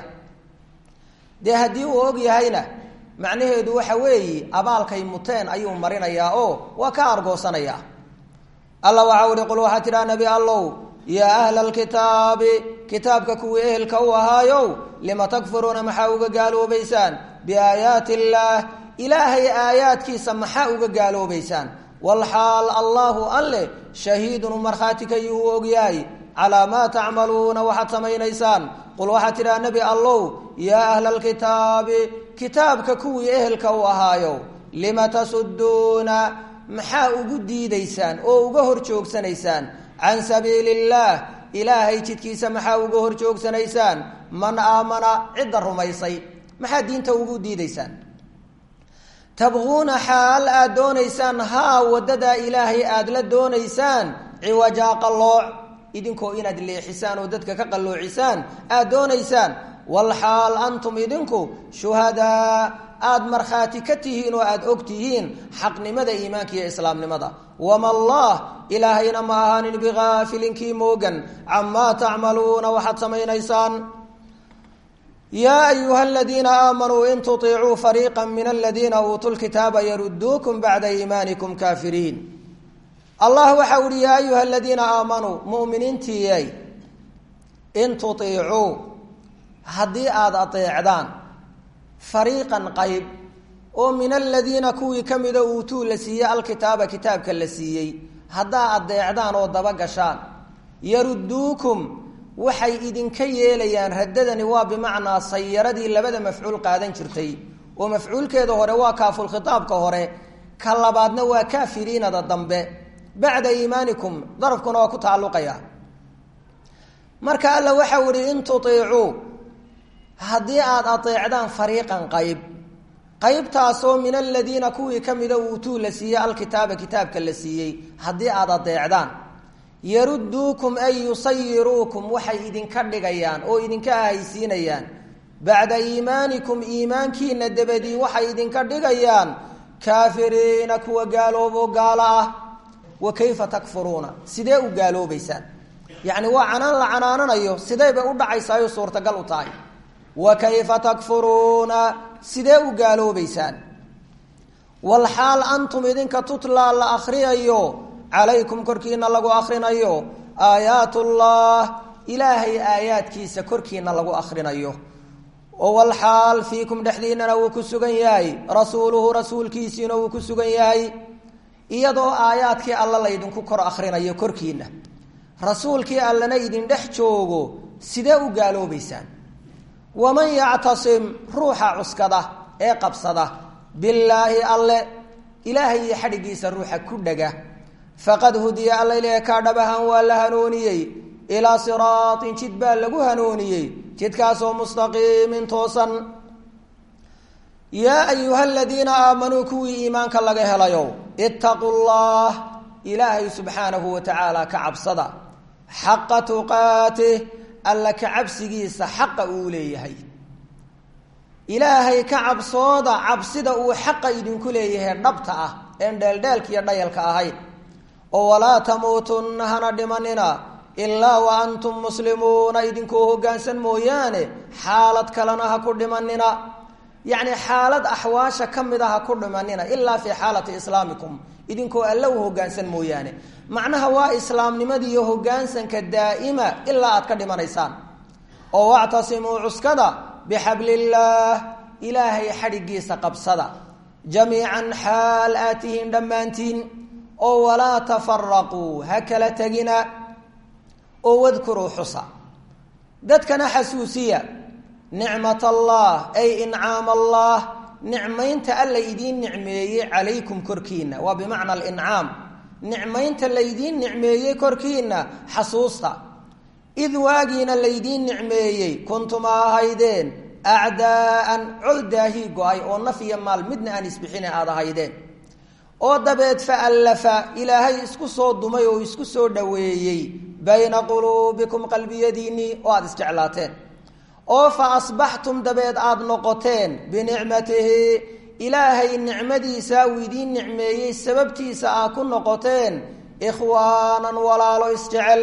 dee haddii uu og yahayna macnaheedu waxa weeye abaalkay muteen ayuu marinayaa oo waa ka argoosanayaa alla waxau ihi qul waxaa tidhaha nebi allow yaa ahla alkitaabi kitaabka kuwii ehelka u ahaayow lima takfuruuna maxaa uga gaaloobaysaan biaayaati illaah ilaahay aayaadkiisa maxaa uga gaaloobaysaan walxaal allaahu alle shahiidun u markhaati kayuu u ogyahay calaa maa tacmaluuna waxaad samaynaysaan qul waxaad tidhaha nebi allow yaa ahla alkitaabi kitaabka kuwii ehelka u ahaayow lima tasuduuna maxaa ugu diidaysaan oo uga hor joogsanaysaan can sabiili illaah ilaahay jidkiisa maxaa uga hor joogsanaysaan man aamana cidda rumaysay maxaa diinta ugu diidaysaan tabquuna xaal aad doonaysaan haa waddadaa ilaahay aada la doonaysaan ciwajaa qallooc idinkoo inaad leexisaan oo dadka ka qalloocisaan aad doonaysaan walxaal antum idinku shuhadaa aada markhaati ka tihiin oo aada og tihiin xaqnimada iimaanka iyo islaamnimada wama allah ilaahayna ma ahaanin bigaafilinkii moogan camaa tacmaluuna waxaad samaynaysaan yaa ayuha aladiina aamanuu in tuiicuu fariiqa min aladiina uutuu lkitaaba yaruduukum bacda iimaanikum kaafiriin allah waxa uhi yaa ayuha aladiina aamanuu muminiintiiyay in tuiicuu haddii aada adeecdaan fariiqan qayb oo min aladiina kuwii ka mida uutuu la siiyey alkitaaba kitaabka la siiyey haddaa adeecdaan oo daba gashaan yaruduukum waxay idinka yeelayaan raddadani waa bimacnaa sayaradii labada mafcuul qaadan jirtay oo mafcuulkeeda hore waa kaafulkhitaabka hore ka labaadna waa kaafiriinada dambe bacda iimaanikum darafkuna waa ku tacalluqaya marka alla waxau ihi in tuiicuu haddii aada adeecdaan fariiqan qayb qaybtaasoo min aladiina kuwii ka mida uutuu la siiyey alkitaaba kitaabka la siiyey haddii aada adeecdaan yaruduukum ay yusayiruukum waxay idinka dhigayaan oo idinka ahaysiinayaan bacda iimaanikum iimaankiina dabadii waxay idinka dhigayaan kaafiriina kuwa gaaloobo gaalo ah wa kayfa takfuruuna sidee u gaaloobaysaan yacni waa canaan la canaananayo sidee bay u dhacaysaayo suurtagal u tahay wa kayfa takfuruuna sidee u gaaloobaysaan walxaal antum idinka tutlaa la akhriyayo calaykum korkiina lagu akhrinayo aayaatullah ilaahay aayaadkiisa korkiina lagu akhrinayo oo walxaal fiikum dhexdiinana wuu ku sugan yahay rasuuluhu rasuulkiisiina wuu ku sugan yahay iyadoo aayaadkii alla laydinku kor akhrinayo korkiina rasuulkii allana idin dhex joogo sidee u gaaloobaysaan waman yactasim ruuxa cuskada ee qabsada billaahi alle ilaahay iyo xadhiggiisa ruuxa ku dhega faqad hudiya alla ilaahe kaa dhabahan waa la hanuuniyey ilaa siraatin jid baa lagu hanuuniyey jidkaasoo mustaqiimin toosan yaa ayuha aladiina aamanuu kuwii iimaanka laga helayow ittaquu llah ilaahay subxaanahu wa tacaala ka cabsada xaqa tuqaatih alla ka cabsigiisa xaqa uu leeyahay ilaahay ka cabsooda cabsida uu xaqa idinku leeyahay dhabta ah een dheeldheelka iyo dhayalka ahayn oo walaa tamuutunna hana dhimanina ilaa wa antum muslimuuna idinkoo hoggaansan mooyaane xaalad kalena ha ku dhimanina yacni xaalad axwaasha ka mid a ha ku dhimanina ilaa fii xaalati islaamikum idinkoo alla u hoggaansan mooyaane macnaha waa islaamnimada iyo hoggaansanka daa'ima ilaa aad ka dhimanaysaan oo wactasimuu cuskada bixablillaah ilaahay xadhiggiisa qabsada jamiican xaal aad tihiin dhammaantiin oo walaa tafaraquu ha kala tegina oo wadkuruu xusa dadkana xasuusiya nicmat allah ay incaam allah nicmaynta alla idiin nicmeeyey calaykum korkiina waa bimacna alincaam nicmaynta laydiin nicmeeyey korkiina xasuusta id waagiina laydiin nicmeeyey kuntuma ahaydeen acdaa'an col daahii go-ay oo naf iyo maal midna aan isbixina aada ahaydeen oo dabeed fa allafa ilaahay isku soo dumay oo isku soo dhoweeyey bayna quluubikum qalbiyadiinnii oo aada isjeclaateen oo fa asbaxtum dabeed aada noqoteen binicmatihi ilaahay nicmadiisa uu idiin nicmeeyey sababtiisa aad ku noqoteen ikhwaanan walaalo isjecel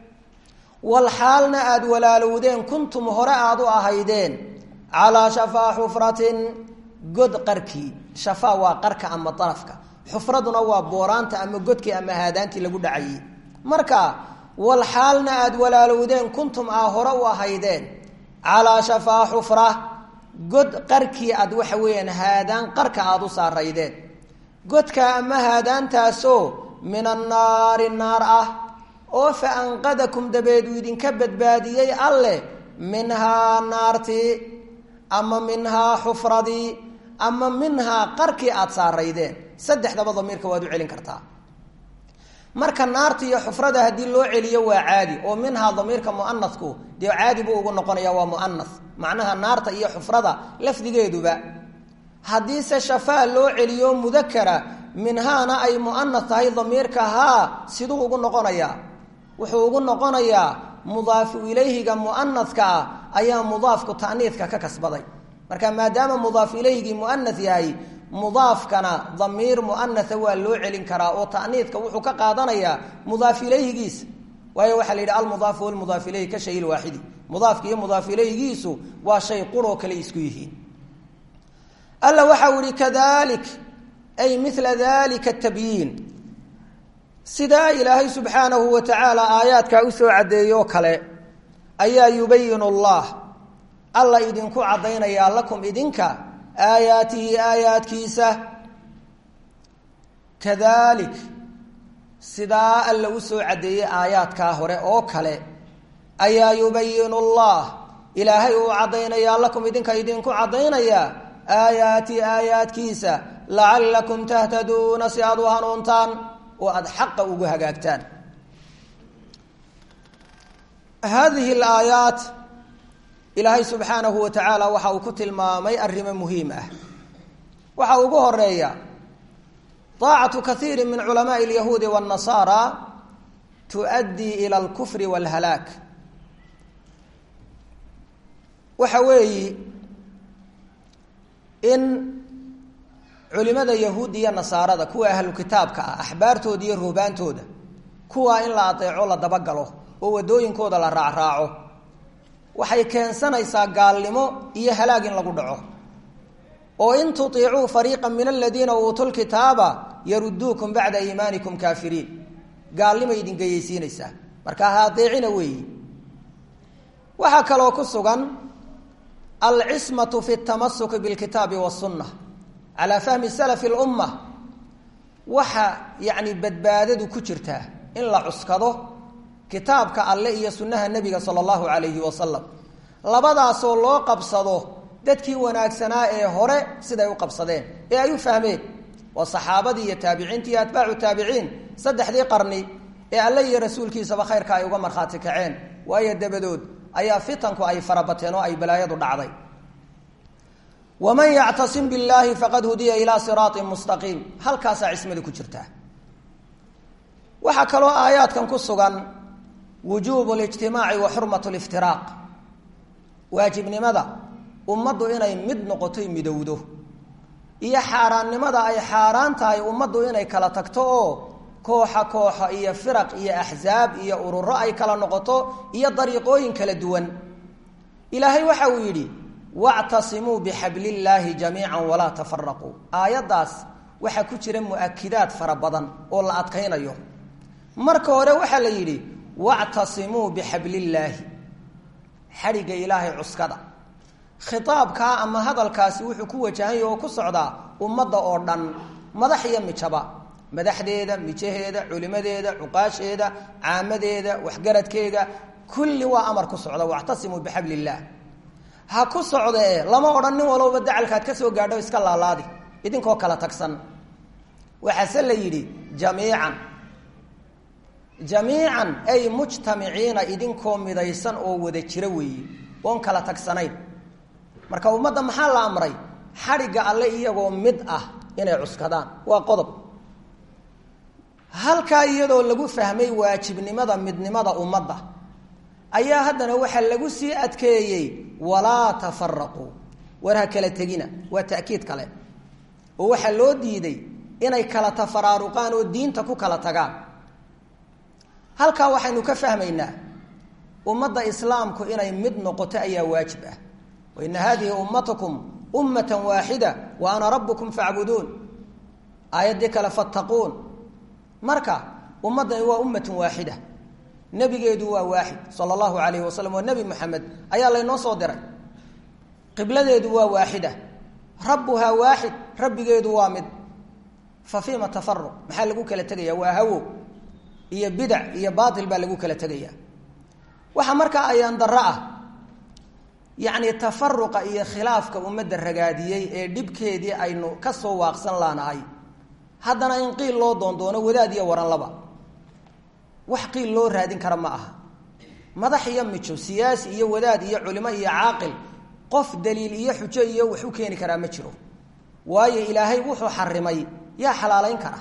wal xaalna aada walaalowdeen kuntum hore aada u ahaydeen calaa shafaa xufratin god qarkii shafaa waa qarka ama darafka xufraduna waa booraanta ama godkii ama haadaantii lagu dhacayey marka wal xaalna aada walaalowdeen kuntum aa hore u ahaydeen calaa shafaa xufra god qarkii aad waxa weeyaan haadaan qarka aada u saaraydeen godka ama haadaantaasoo min annaari naar ah oo fa anqadakum dabeed uu idinka badbaadiyey alleh minhaa naartii ama minhaa xufradii ama minhaa qarkii aada saaraydeen saddexdaba damiirka waad u celin kartaa marka naarta iyo xufrada haddii loo celiyo waa caadi oo minhaa damiirka muanasku dee caadi buu ugu noqonaya waa muanas macnaha naarta iyo xufrada lafdigeeduba haddiise shafaa loo celiyo mudakara minhaana ay muanas tahay damiirka haa siduu ugu noqonayaa wuxuu ugu noqonayaa mudaafu ilayhiga muanaska ah ayaa mudaafku ta'niidka ka kasbaday marka maadaama mudaaf ilayhigii muanas yahay mudaafkana damiir muanasa waa loo celin karaa oo ta'niidka wuxuu ka qaadanayaa mudaaf ilayhigiisa waayo waxaa la yidhi almudaafu walmudaaf ilayhi ka shay lwaaxidi mudaafka iyo mudaaf ilayhigiisu waa shay quroo kale isku yihiin alla waxau yihi kadalik ay mila dalika tabyiin sidaa ilaahay subxaanahu wa tacaala aayaadkaa usoo caddeeyoo kale ayaa yubayinu allah alla idinku caddaynayaa lakum idinka aayaatihi aayaadkiisa kadalik sidaa alla usoo caddeeyey aayaadkaa hore oo kale ayaa yubayinu allah ilaahay uu caddaynayaa lakum idinka idinku caddaynayaa aayaati aayaadkiisa lacallakum tahtaduuna si aada u hanuuntaan oo aada xaqa ugu hagaagtaan hadihi alaayaat ilaahay subxaanahu wa tacaala waxa uu ku tilmaamay arrimo muhiim ah waxa ugu horeeya طaacatu kaiiri min culamaءi اlyahuudi wالnasaara tuؤaddii ilى اlkufri wاlhalaak waxa weeyi in culimada yahuud iyo nasaarada kuwa ahlu kitaabka ah axbaartooda iyo ruhbaantooda kuwaa in la adeeco la dabagalo oo wadooyinkooda la raacraaco waxay keensanaysaa gaalnimo iyo halaag in lagu dhaco oo in tuiicuu fariiqa min aladiina uutuu lkitaaba yaruduukum bacda iimaanikum kaafiriin gaalnimay idin geyeysiinaysaa marka ha adeecina weeyi waxaa kaloo ku sugan alcismatu fi tamasuki bilkitaabi wasunna calaa fahmi salafi lumma waxa yacni badbaadadu ku jirtaa in la cuskado kitaabka alle iyo sunnaha nebiga sala allahu calayhi wasalam labadaasoo loo qabsado dadkii wanaagsanaa ee hore siday u qabsadeen ee ay u fahmeen waa saxaabadii iyo taabiciintii iyo atbaacu taabiciin saddexdii qarni ee alle iyo rasuulkiisaba khayrka ay uga markhaati kaceen waayo dabadood ayaa fitanku ay farabateen oo ay balaayadu dhacday waman yactasim billaahi faqad hudiya ilaa siraatin mustaqiim halkaasaa cismada ku jirtaa waxaa kaloo aayaadkan ku sugan wujuubu lijtimaaci wa xurmat liftiraaq waajibnimada ummaddu inay mid noqotoy midowdo iyo xaaraannimada ay xaaraan tahay ummaddu inay kala tagto oo kooxa kooxa iyo firaq iyo axsaab iyo ururo ay kala noqoto iyo dariiqooyin kala duwan ilaahay waxa uu yidhi wactasimuu bixablillaahi jamiica walaa tafaraquu aayaddaas waxaa ku jira mu'akidaad fara badan oo la adkaynayo marka hore waxaa la yidhi wactasimuu bixablillaahi xadhigga ilaahay cuskada khitaabkaa ama hadalkaasi wuxuu ku wajahanya oo ku socdaa ummadda oo dhan madax iyo mijaba madaxdeeda mijaheeda culimadeeda cuqaasheeda caamadeeda waxgaradkeega kulli waa amar ku socda wactasimuu bixabli illaah ha ku socdee lama odhan nin walowba dacalkaad ka soo gaadho iska laalaadi idinkoo kala tagsan waxaase la yidhi jamiican jamiican ay mujtamiciina idinkoo midaysan oo wada jira weeye oon kala tagsanayn marka ummadda maxaa la amray xadhigga alle iyagoo mid ah inay cuskadaan waa qodob halkaa iyadoo lagu fahmay waajibnimada midnimada ummadda ayaa haddana waxaa lagu sii adkeeyey walaa tafaraquu war ha kala tegina waa ta'kiid kale oo waxaa loo diiday inay kala tafaraaruqaan oo diinta ku kala tagaan halkaa waxaynu ka fahmaynaa ummadda islaamku inay mid noqoto ayaa waajib ah waina hadihi ummatakum ummata waaxida wa ana rabbukum facbuduun aayaddii kale fattaquun marka ummaddani waa ummatun waaxida nebigeedu waa waaxid sala allahu alayhi wasalam waa nebi moxamed ayaa laynoo soo diray qibladeedu waa waaxida rabbuhaa waaxid rabbigeedu waa mid fa fiima tafaruq maxaa lagu kala tegaya waa hawo iyo bidac iyo baatil baa lagu kala tegaya waxaa markaa ayaan darro ah yacni tafaruqa iyo khilaafka ummadda ragaadiyey ee dhibkeedii aynu ka soo waaqsan laanahay haddana in qiil loo doondoono wadaad iyo waran laba wax qiil loo raadin kara ma aha madax iyo mijo siyaasi iyo wadaad iyo culimo iyo caaqil qof daliil iyo xujo iyo wax u keeni karaa ma jiro waayo ilaahay wuxuu xarimay yaa xalaalayn kara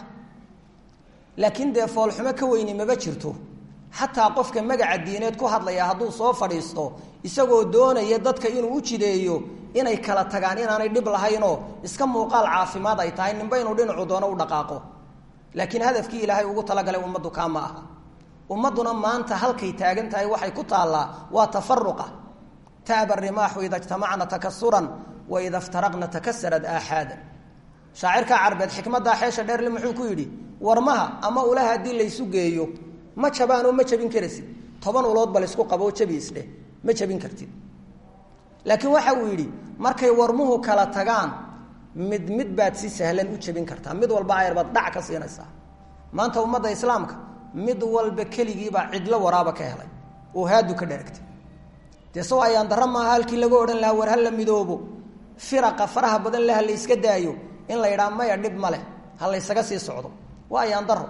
laakiin dee foolxumo ka weyni maba jirto xataa qofka magaca diineed ku hadlaya hadduu soo fadhiisto isagoo doonaya dadka inuu u jideeyo inay kala tagaan inaanay dhib lahaynoo iska muuqaal caafimaad ay tahay ninba inuu dhinacu doono u dhaqaaqo laakiin hadafkii ilaahay ugu talagalay ummaddu kaa ma aha ummadduna maanta halkay taagan tahay waxay ku taallaa waa tafaruqa taaba rimaaxu ida ijtamacna takasuran wa ida iftaraqna takasarad aaxaadan shaacirka carbeed xikmaddaa xeesha dheerle muxuu ku yidhi warmaha ama ulaha haddii laysu geeyo ma jabaanoo ma jabin karaysid toban ulood ba laysku qaboo jabi isdheh ma jabin kartid laakiin waxa uu yidhi markay warmuhu kala tagaan mid mid baad si sahlan u jabin kartaa mid walba ayar baad dhac ka siinaysaa maanta ummadda islaamka mid walba keligiibaa cidlo waraaba ka helay oo haadu ka dharagtay dee saw ayaan darra maaha halkii laga odhan lahaa war ha la midoobo firaqa faraha badan le ha la yska daayo in la yidhaha maya dhib ma leh ha laysaga sii socdo waa ayaan daro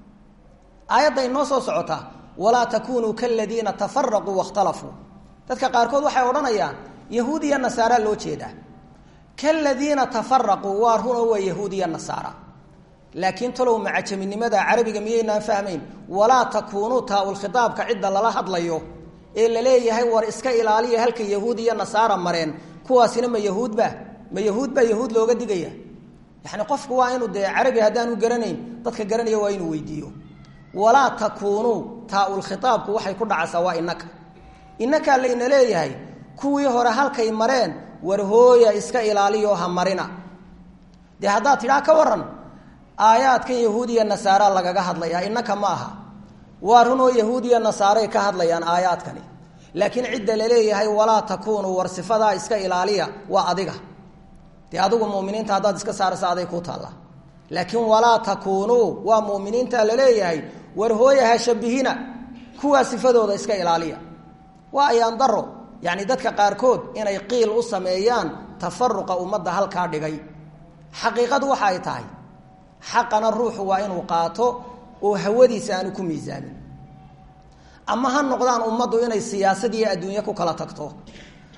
aayadday noo soo socotaa walaa takunuu kaladiina tafaraquu wakhtalafuu dadka qaarkood waxay odhanayaan yahuud iyo nasaara loo jeedaa kaladiina tafaraquu waa runo waa yahuud iyo nasaara laakiin talow macajaminimada carabiga miyaynaan fahmayn walaa takuunuu taa-ulkhitaabka cidda lala hadlayo ee la leeyahay war iska ilaaliya halka yahuud iyo nasaara mareen kuwaasina ma yahuudba ma yahuud baa yahuud looga digaya yani qofku waa inuu dee carabi haddaanu garanayn dadka garanaya waa inuu weydiiyo walaa takuunuu taa-ulkhitaabku waxay ku dhacaysaa waa inaka inakaa layna leeyahay kuwii hore halkay mareen war hooya iska ilaaliyo ha marina dee haddaad tidhaa ka waran aayaadkan yahuudiya nasaara lagaga hadlayaa inaka ma aha waa runoo yahuudiya nasaaray ka hadlayaan aayaadkani laakiin cidda laleeyahay walaa takuunuu war sifadaa iska ilaaliya waa adiga dee adigu muminiinta haddaad iska saaraysa aday ku taallaa laakiin walaa takuunuu waa muminiinta laleeyahay war hooya ha shabihina kuwaa sifadooda iska ilaaliya waa ayaan daro yacni dadka qaarkood inay qiil u sameeyaan tafaruqa ummadda halkaa dhigay xaqiiqadu waxa ay tahay xaqana ruuxu waa inuu qaato oo hawadiisa aanu ku miisaamin ama ha noqdaan ummaddu inay siyaasad iyo adduunye ku kala tagto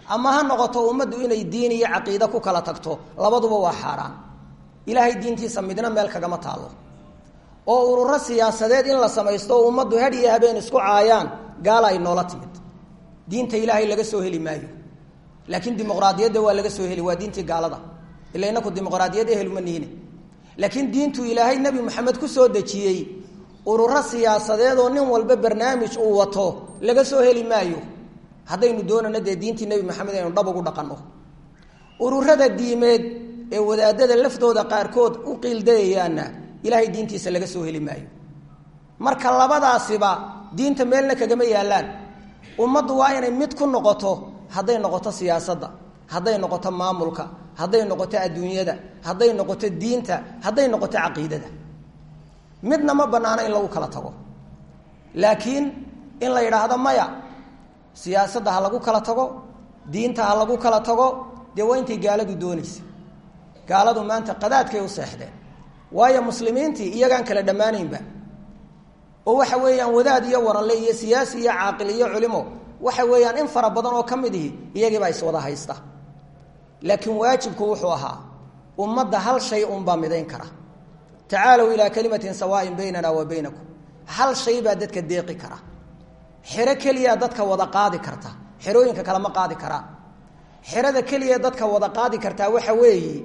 ama ha noqoto ummaddu inay diin iyo caqiide ku kala tagto labaduba waa xaaraan ilaahay diintiisa midna meel kagama taalo oo ururo siyaasadeed in la samaysto oo ummaddu had iyo habeen isku caayaan gaala ay noola timid diinta ilaahay laga soo heli maayo laakiin dimuqraadiyadda waa laga soo heli waa diintii gaalada ila inaku dimuqraadiyad eheluma nihine laakiin diintu ilaahay nebi moxamed ku soo dejiyey ururo siyaasadeed oo nin walba barnaamij uu wato laga soo heli maayo haddaynu doonano dee diintii nebi maxamed aynu dhab ugu dhaqanno ururada diimeed ee wadaadada laftooda qaarkood u qiildayayaanna ilaahay diintiisa laga soo heli maayo marka labadaasiba diinta meelna kagama yaallaan ummaddu waa inay mid ku noqoto hadday noqoto siyaasadda hadday noqoto maamulka hadday noqoto adduunyada hadday noqoto diinta hadday noqoto caqiidada midna ma bannaano in lagu kala tago laakiin in la yidhaahdo maya siyaasadda ha lagu kala tago diinta ha lagu kala tago dee waa intay gaaladu doonaysa gaaladu maanta qadaadkay u seexdeen waayo muslimiintii iyagaan kala dhammaanaynba oo waxa weeyaan wadaad iyo waranle iyo siyaasi iyo caaqil iyo culimo waxa weeyaan in fara badan oo ka mid ihi iyagiibaa iswada haysta laakiin waajibku wuxuu ahaa ummadda hal shay unbaa midayn kara tacaalow ilaa kalimatin sawaain baynana wa baynakum hal shay baa dadka deeqi kara xero keliyaa dadka wada qaadi karta xerooyinka kale ma qaadi karaan xerada keliya dadka wada qaadi kartaa waxa weeye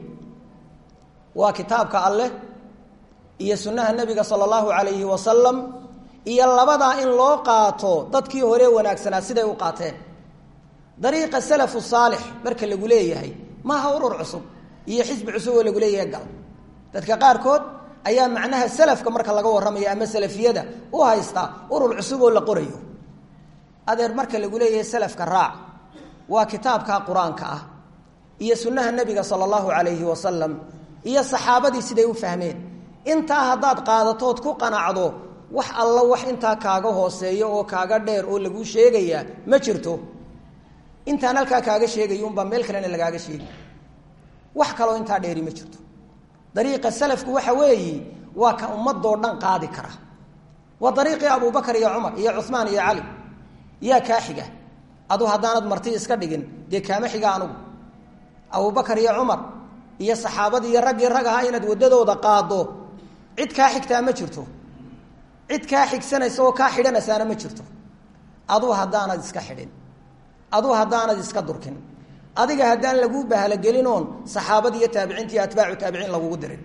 waa kitaabka alleh iyo sunnaha nebiga sala allahu calayhi wasalam iyo labadaa in loo qaato dadkii hore wanaagsanaa siday u qaateen dariiqa salafu saalix marka lagu leeyahay maaha urur cusub iyo xisbi cusub oo lagu leeyahay gal dadka qaarkood ayaa macnaha salafka marka laga warramayo ama salafiyada u haysta urur cusub oo la qorayo adeer marka lagu leeyahay salafka raac waa kitaabka qur-aanka ah iyo sunnaha nebiga sala allahu calayhi wasalam iyo saxaabadii siday u fahmeen intaa haddaad qaadatood ku qanacdo wax alla wax intaa kaaga hooseeyo oo kaaga dheer oo laguu sheegayaa ma jirto intaan halkaa kaaga sheegayo unbaa meel kalena lagaaga sheegi wax kaloo intaa dheeri ma jirto dariiqa salafku waxa weeyi waa ka ummadoo dhan qaadi kara waa dariiqii abubakar iyo cumar iyo cuhmaan iyo cali yaa kaa xiga adu haddaanad marti iska dhigin dee kaama xiga anugu abubakar iyo cumar iyo saxaabadii iyo raggii rag ahaa inaad waddadooda qaado cid kaa xigtaa ma jirto cid kaa xigsanaysa oo kaa xidhanaysaana ma jirto aduu haddaanad iska xidhin aduu haddaanad iska durkin adiga haddaan laguu bahalogelin oon saxaabadi iyo taabiciinta iyo atbaacu taabiciin lagugu dirin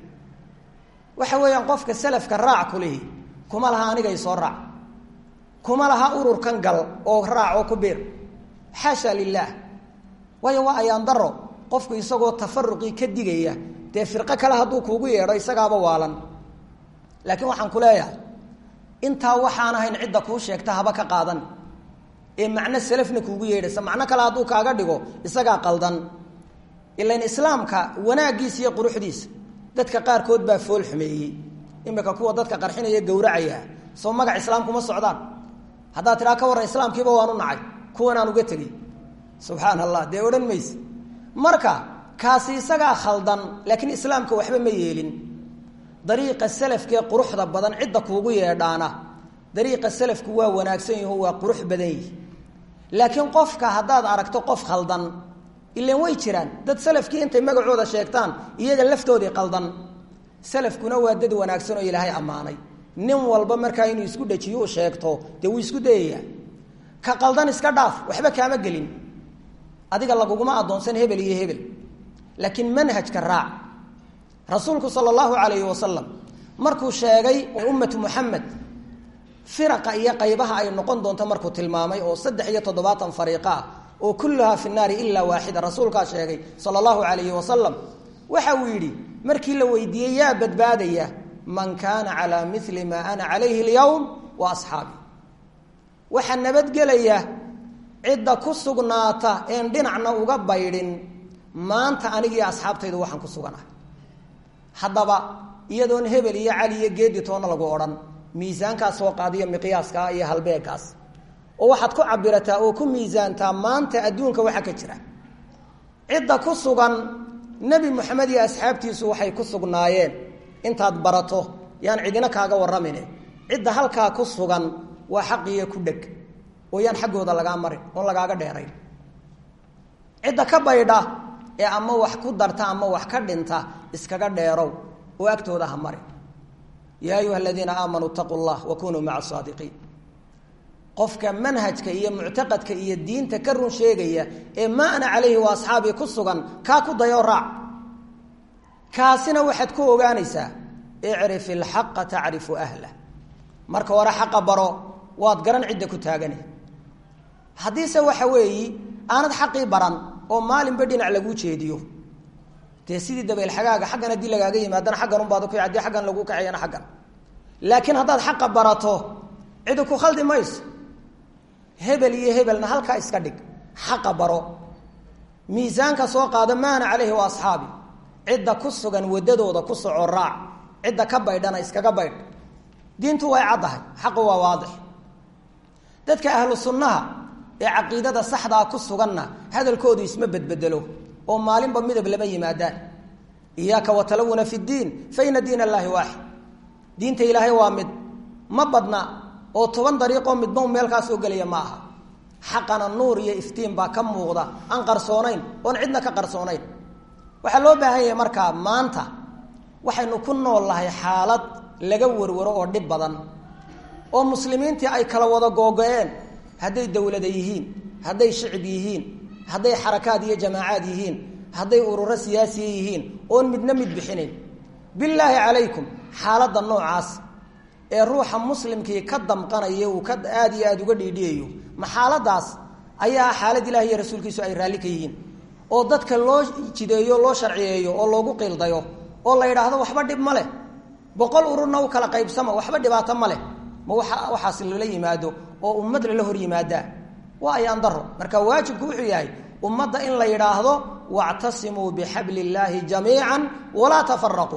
waxa weeyaan qofka salafka raac kulihi kuma laha anigay soo raac kuma laha ururkan gal oo raac oo ku biir xaasha lilaah waayo waa ayaan daro qofku isagoo tafaruqii ka digaya dee firqo kale hadduu kuugu yeedho isagaaba waalan laakiin waxaan ku leeyahay intaa waxaan ahayn cidda kuu sheegta haba ka qaadan ee macno salafna kuugu yeedhaysa macno kale hadduu kaaga dhigo isagaa qaldan ilan islaamka wanaaggiisa iyo quruxdiisa dadka qaarkood baa fool xumeeyey imika kuwa dadka qarxinaya gowracaya soo magac islaamkuma socdaan haddaad tidhaa ka warran islaamkiiba waanu nacay kuwanaan uga tegey subxaan allah dee odhan mayse marka kaasi isagaa khaldan laakiin islaamka waxba ma yeelin dariiqa salafkee quruxda badan cidda kuugu yeedhaana dariiqa salafku waa wanaagsan yaho waa qurux badan yihi laakiin qofka haddaad aragto qof khaldan ilan way jiraan dad salafkii intay magacooda sheegtaan iyaga laftoodii qaldan salafkuna waa dad wanaagsan oo ilaahay ammaanay nin walba markaa inuu isku dhajiyo u sheegto dee wuu isku dayayaa ka qaldan iska dhaaf waxba kaama gelin adiga laguguma addoonsan hebel iyo hebel laakiin manhajka raac rasuulku sala allahu calayhi wasalam markuu sheegay ummatu muxamed firaqa iyo qaybaha ay noqon doonto markuu tilmaamay oo saddex iyo toddobaatan fariiqa ah oo kulluhaa fi naari ilaa waaxida rasuulkaa sheegay sala allahu calayhi wasalam waxa uu yidhi markii la weydiiyey yaa badbaadaya man kaana calaa mili maa ana calayhi alyowm wa asxaabi waxaa nabadgelaya cidda ku sugnaata een dhinacna uga baydhin maanta anigiiyo asxaabtaydu waxaan ku suganahay haddaba iyadoon hebel iyo cali iyo geedi toonna lagu odhan miisaankaas soo qaadiyo miqyaaskaa iyo halbeegaas oo waxaad ku cabirataa oo ku miisaantaa maanta adduunka waxa ka jira cidda ku sugan nebi moxamed iyo asxaabtiisu waxay ku sugnaayeen intaad barato yaan cidina kaaga warramine cidda halkaa ku sugan waa xaqiyo ku dheg oo yaan xaggooda lagaa marin oon lagaaga dheerayn cidda ka baydha ee ama wax ku darta ama wax ka dhinta iskaga dheerow oo agtooda ha mari yaa ayuha aladiina aamanuu itaquu llah wa kunuu maca saadiqiin qofka manhajka iyo muctaqadka iyo diinta ka run sheegaya ee maa ana calayhi wa asxaabii ku sugan kaa ku dayoo raac kaasina waxaad ku ogaanaysaa icrif ilxaqa tacrifu ahlah marka hore xaqa baro waad garan cidda ku taagane haddiise waxa weeyi aanad xaqii baran oo maalinba dhinac laguu jeediyo dee sidii dabeylxagaaga xaggan haddii lagaaga yimaadana xaggan unbaad ku haddii xaggan laguu kaciyana xaggan laakiin haddaad xaqa barato cidi ku khaldi mayso hebel iyo hebelna halkaa iska dhig xaqa baro miisaanka soo qaado maana caleyhi wa asxaabi cidda ku sugan wadadooda ku soco raac cidda ka baydhana iskaga baydh diintu way caddahay xaqu waa waadix dadka ahlu sunnaha ee caqiidada saxdaa ku suganna hadalkoodu isma bedbedelo oo maalinba midab lama yimaadaan iyaaka watalawuna fi ddiin fa ina diin allaahi waaxid diinta ilaahay waa mid ma badna oo toban dariiqoo midba u meel kaa soo gelaya ma aha xaqana nuur iyo iftiin baa ka muuqda aan qarsoonayn oon cidna ka qarsoonayn waxaa loo baahan yahay markaa maanta waxaynu ku nool nahay xaalad laga warwaro oo dhib badan oo muslimiintii ay kala wada googo-een hadday dowlada yihiin hadday shicib yihiin hadday xarakaad iyo jamaacaad yihiin hadday ururo siyaasiya yihiin oon midna mid bixinayn bilaahi calaykum xaaladda noocaas ee ruuxa muslimkii ka damqanaya uu ka aada iyo aada uga dhiidhiyayo ma xaaladaas ayaa xaalad ilahi iyo rasuulkiisu ay raalli ka yihiin oo dadka loo jideeyo loo sharciyeeyo oo loogu qiildayo oo la yidhaahdo waxba dhib ma leh boqol ururna u kala qaybsama waxba dhibaato ma leh ma waa waxaas lala yimaado oo ummad lala hor yimaadaa waa ayaan daro marka waajibku wuxuu yahay ummadda in la yidhaahdo wactasimuu bixabli illaahi jamiica walaa tafaraquu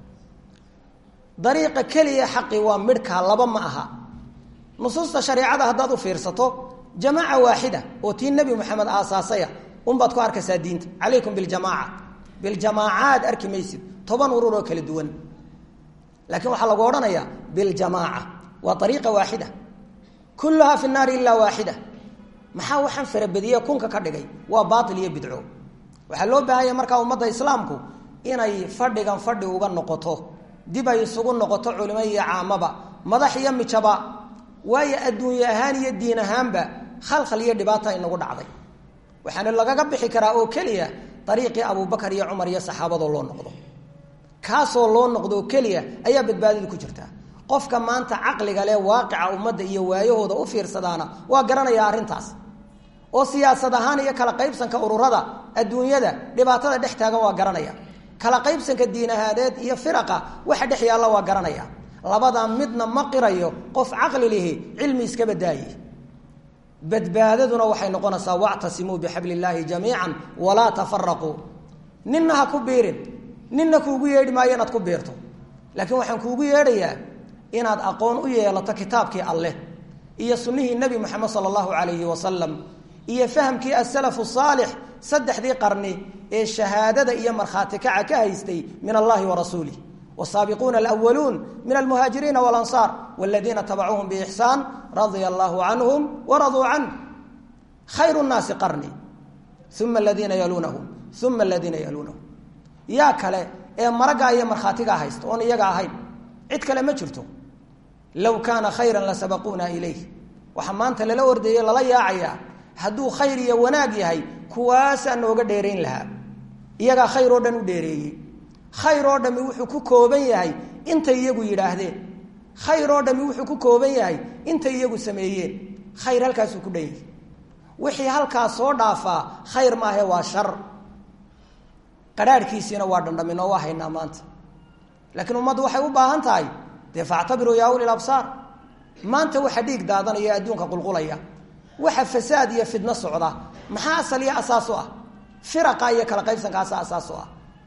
dariiqa keliya xaqi waa midhkaa laba ma aha nusuusta shareicada haddaad u fiirsato jamaaca waaxida oo tii nebi moxamed aasaasaya unbaad ku arkaysaa diinta calaykum biljamaaca biljamaacaad arki maysid toban urur oo kala duwan laakiin waxaa lagu odhanayaa biljamaaca waa ariiqa waaxida kulluhaa fi naari ilaa waaxida maxaa waxaan farabadiye kunka ka dhigay waa baail iyo bidco waxaa loo baahanya markaa ummadda islaamku inay fadhigan fadhi uga noqoto dib ay isugu noqoto culimo iyo caamaba madax iyo mijaba waayo adduunye ahaan iyo diin ahaanba khalkhal iyo dhibaata inagu dhacday waxaana lagaga bixi karaa oo keliya ariiqii abubakar iyo cumar iyo saxaabadoo loo noqdo kaasoo loo noqdo oo keliya ayaa badbaadada ku jirta qofka maanta caqliga leh waaqica ummadda iyo waayahooda u fiirsadaana waa garanaya arrintaas oo siyaasad ahaan iyo kala qaybsanka ururada adduunyada dhibaatada dhex taagan waa garanaya kala qaybsanka diin ahaaneed iyo firaqa waxa dhex yaalla waa garanaya labadaa midna ma qirayo qof caqli lihi cilmi iska badaaye badbaadaduna waxay noqonaysaa wactasimuu bixabli illaahi jamiican walaa tafaraquu ninna ha ku biirin ninna kuugu yeedhi maayo inaad ku biirto laakiin waxaan kuugu yeedhayaa inaad aqoon u yeelato kitaabkii alleh iyo sunnihii nebi moxamed sala allahu calayhi wasalam iyo fahamkii asalafu saalix saddexdii qarni ee shahaadada iyo markhaati kaca ka haystay min allahi wa rasuulih wasaabiquuna alwaluun min almuhaajiriina walansaar waladiina tabacuuhum biixsaan radia allahu canhum waraduu canh khayru nnaasi qarni uma aladiina yaluunahum uma aladiina yaluunahum yaa kale ee maragaa iyo markhaatigaa haysta oon iyaga ahayn cid kale ma jirto low kaana khayran la sabaquuna ilayh waxaa maanta lala ordayey lala yaacayaa hadduu khayr iyo wanaag yahay kuwaasaa nooga dheerayn lahaa iyagaa khayr oo dhan u dheereeyey khayr oo dhami wuxuu ku kooban yahay intay iyagu yidhaahdeen khayr oo dhami wuxuu ku kooban yahay intay iyagu sameeyeen khayr halkaasuu ku dhan yahay wixii halkaas soo dhaafaa khayr maahe waa shar qadhaadhkiisiina waa dhandhaminoo waa haynaa maanta laakiin ummaddu waxay u baahan tahay dee factabiruu yaa uli absaar maanta waxa dhiig daadanaya adduunka qulqulaya waxa fasaad iyo fidno socda maxaa asal iyo asaas u ah firaqa iyo kala qaybsankaasa asaas u ah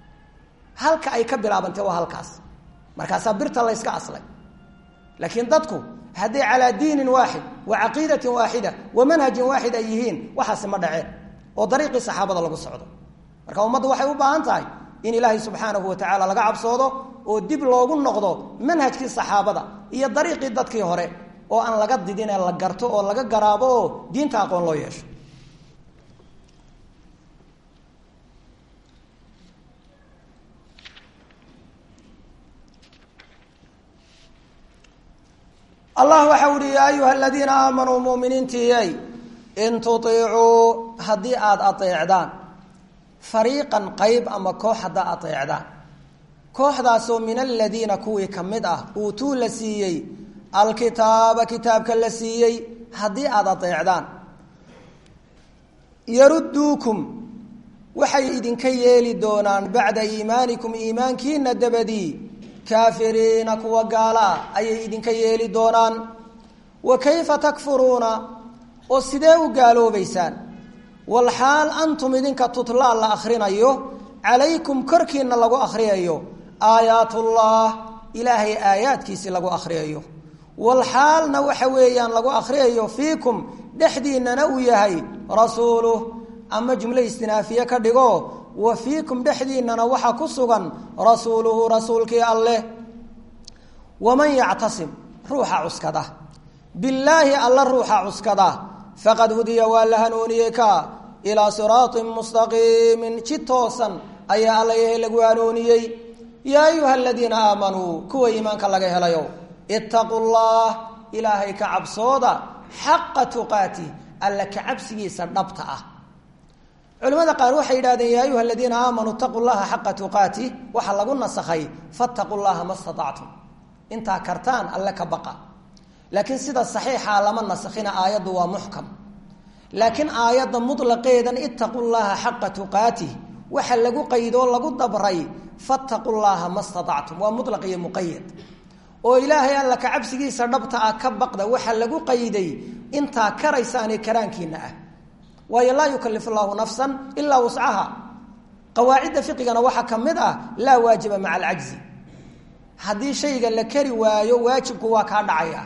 halka ay ka bilaabantay waa halkaas markaasaa birta layska aslay laakiin dadku hadday calaa diinin waaxid wa caqiidatin waaxida wa manhajin waaxid ay yihiin waxaasi ma dhaceen oo dariiqii saxaabada lagu socdo marka ummaddu waxay u baahan tahay in ilaahay subxaanahu wa tacaala laga cabsoodo oo dib loogu noqdo manhajkii saxaabada iyo dariiqii dadkii hore oo aan laga didin ee la garto oo laga garaabo oo diinta aqoon loo yeesho allah waxau uhi yaa ayuha aladiina aamanuu muminiintiiyay in tuiicuu haddii aada ateecdaan fariiqan qayb ama koox haddaa ateecdaan kooxdaasoo min aladiina kuwii ka mid ah uutuu la siiyey alkitaaba kitaabka la siiyey haddii aada ateecdaan yarudduukum waxay idinka yeeli doonaan bacda iimaanikum iimaankiina dabadii kaafiriina kuwa gaala ah ayay idinka yeeli doonaan wa kayfa takfuruuna oo sidee u gaaloobaysaan walxaal antum idinka tutlaa la akhrinayo calaykum korkiina lagu akhriyayo aayaatullah ilaahay aayaadkiisii lagu akhriyayo walxaalna waxa weeyaan lagu akhriyayo fiikum dhexdiinana uu yahay rasuuluh ama jumlo istinaafiye ka dhigo wa fiikum dhexdiinana waxaa ku sugan rasuuluhu rasuulkii alleh waman yactasim ruuxa cuskada billaahi alla ruuxa cuskada faqad hudiya waa la hanuuniyey ka ilaa siraatin mustaqiimin ji toosan ayaa alla yahay lagu hanuuniyey yaa ayuha aladiina aamanuu kuwa iimaanka laga helayo ittaquu llah ilaahay ka cabsooda xaqa tuqaati alla ka cabsigiisa dhabta ah culimada qaar waxay yidhahdeen yaa ayuha aladiina aamanuu itaquu llaha xaqa tuqaati waxaa lagu nasakhay fattaquu llaha ma statactum intaa kartaan alle ka baqa laakiin sida saxiixa lama nasakhina aayaddu waa muxkam laakiin aayadda mutlaqeedan ittaquu llaha xaqa tuqaatih waxa lagu qaydoo lagu dabray fattaquu llaha ma statactum waa mutlaq iyo muqayad oo ilaahay alla ka cabsigiisa dhabta ah ka baqda waxa lagu qayday intaa karaysaane karaankiina ah waayo laa yukalifu llahu nafsan ilaa wuscaha qawaacidda fiqigana waxaa ka mid ah laa waajiba maca alcajzi haddii shayga la kari waayo waajibku waa kaa dhacaya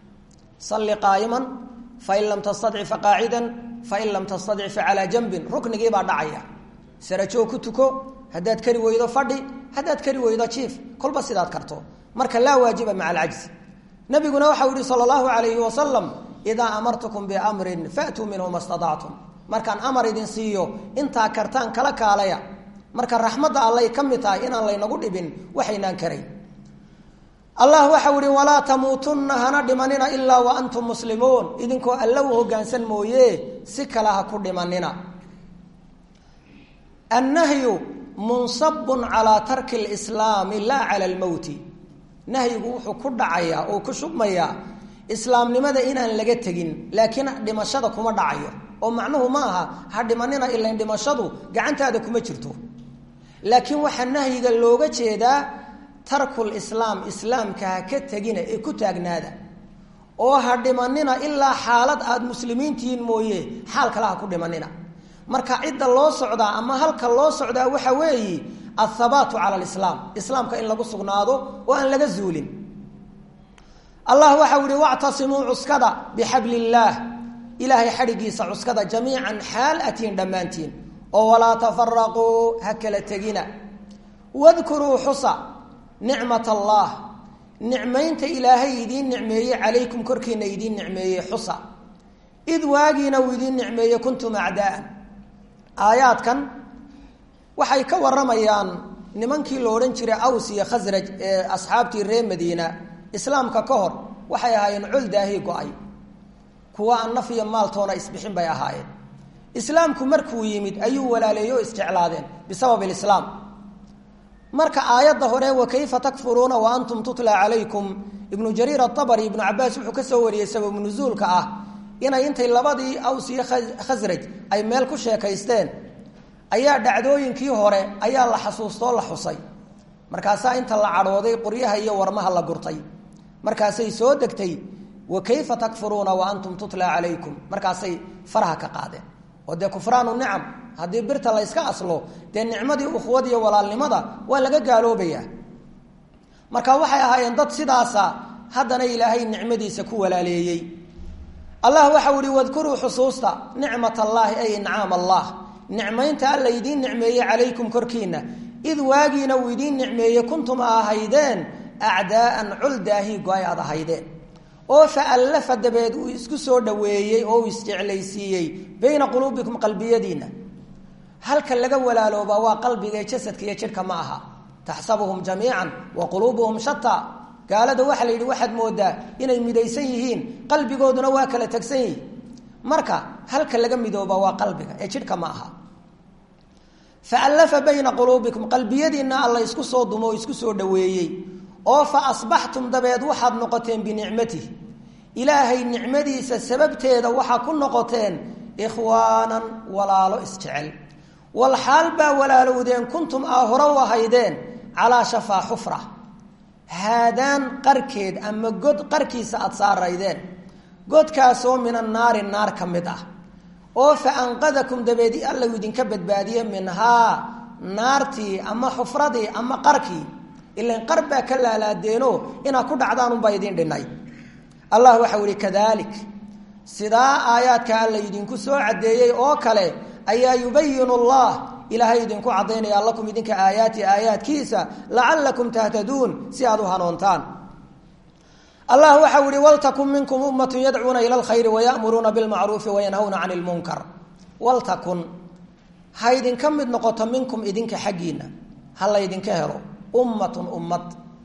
salli qaa'iman fain lam tastadci faqaacidan fain lam tastadci facalaa janbin ruknigii baa dhacaya sarajoog ku tuko haddaad kari weydo fadhi haddaad kari weydo jiif kolba sidaad karto marka laa waajiba maca alcajzi nabiguna waxau yihi sala allahu alayhi wasalam idaa amartukum biamrin faatuu minhu ma staactum markaan amar idin siiyo intaa kartaan kala kaalaya marka raxmadda allay ka mid tahay inaan laynagu dhibin waxaynaan karayn allah waxau ihi walaa tamuutunna hana dhimanina ilaa wa antum muslimuun idinkoo alla u hoggaansan mooye si kale ha ku dhimanina annahyu munsabun calaa tarki lislaami laa cala almowti nahyigu wuxuu ku dhacayaa oo ku shubmayaa islaamnimada inaan laga tegin laakiin dhimashada kuma dhacayo oo macnuhu ma aha ha dhimanina ilain dhimashadu gacantaada kuma jirto laakiin waxaa nahyiga looga jeedaa tarkul islaam islaamka ha ka tegina ee ku taagnaada oo ha dhimanina ilaa xaalad aada muslimiintihiin mooye xaal kale ha ku dhimanina marka cidda loo socdaa ama halka loo socdaa waxa weeyi athabaatu cala alislaam islaamka in lagu sugnaado oo aan laga zuulin allah waxau yihi wactasimuu cuskada bixabli illaah ilaahay xadhigiisa cuskada jamiican xaal atiin dhammaantiin oo walaa tafaraquu ha kala tegina wadkuruu xusa nicmat allah nicmaynta ilaahay idiin nicmeeyey calaykum korkiina idiin nicmeeyey xusa id waagiina uu idiin nicmeeyey kuntum acdaaan aayaadkan waxay ka waramayaan nimankii la odhan jiray aws iyo khasraj ee asxaabtii reer madiina islaamka ka hor waxay ahaayeen col daahi go-ay kuwa aan naf iyo maaltoona isbixin bay ahaayeen islaamku markuu yimid ayuu walaaleeyo o isjeclaadeen bisabab ilislaam marka aayadda hore wa kayfa takfuruuna wa antum tutla calaykum ibnu jariir aabari ibnu cabaas wuxuu ka soo wariyey sababu nusuulka ah inay intay labadii aws iyo khasraj ay meel ku sheekaysteen ayaa dhacdooyinkii hore ayaa la xasuustoo la xusay markaasaa inta la cadhooday qoryaha iyo warmaha la gurtay markaasay soo degtay wa kayfa takfuruuna wa antum tutla calaykum markaasay faraha ka qaadeen oo dee kufraanu nicam haddii birta la yska aslo dee nicmadii ukhwad iyo walaalnimada waa laga gaaloobayaa marka waxay ahaayeen dad sidaasa haddana ilaahay nicmadiisa ku walaaleeyey allah waxau ihi wadkuruu xusuusta nicmat allaahi ay incaam allah nicmaynta alla idiin nicmeeyey calaykum korkiina id waagiina uu idiin nicmeeyey kuntum a ahaydeen acdaaan col daahi go-ay aad ahaydeen oo fa allafa dabeed uu isku soo dhoweeyey oo uu isjeclaysiiyey bayna quluubikum qalbiyadiina halka laga walaaloobaa waa qalbiga jasadka iyo jidhka ma aha taxsabuhum jamiican wa quluubuhum shataa gaalada waxaa la yidhi waxaad moodaa inay midaysan yihiin qalbigooduna waa kala tegsan yihin marka halka laga midooba waa qalbiga ee jidhka ma aha faallafa bayna quluubikum qalbiyadiinna alla isku soo dumo oo isku soo dhoweeyey oo fa asbaxtum dabeed waxaad noqoteen binicmatih ilaahay nicmadiisa sababteeda waxaa ku noqoteen ikhwaanan walaalo isjecel walxaal baa walaalowdeen kuntum aa hore u ahaydeen calaa shafaa xufra haadaan qarkeed ama god qarkiisa aada saaraydeen godkaasoo min annaari naar ka mid ah oo fa anqadakum dabeedi allau idinka badbaadiye minhaa naartii ama xufradii ama qarkii ilan qar baa ka laalaadeeno inaad ku dhacdaanunbaa idin dhinay allah waxau ihi kadalik sidaa aayaadka alla idinku soo caddeeyey oo kale ayaa yubayinu allah ilaahay idinku caddaynaya lakum idinka aayaati aayaadkiisa lacalakum tahtaduun si aad u hanoontaan allah waxau ihi waltakun minkum ummatun yadcuuna ila lkhayri wayamuruuna bilmacruufi wayanhawna cani lmunkar waltakun ha idinka mid noqoto minkum idinka xaggiina ha laydinka helo ummatun ummad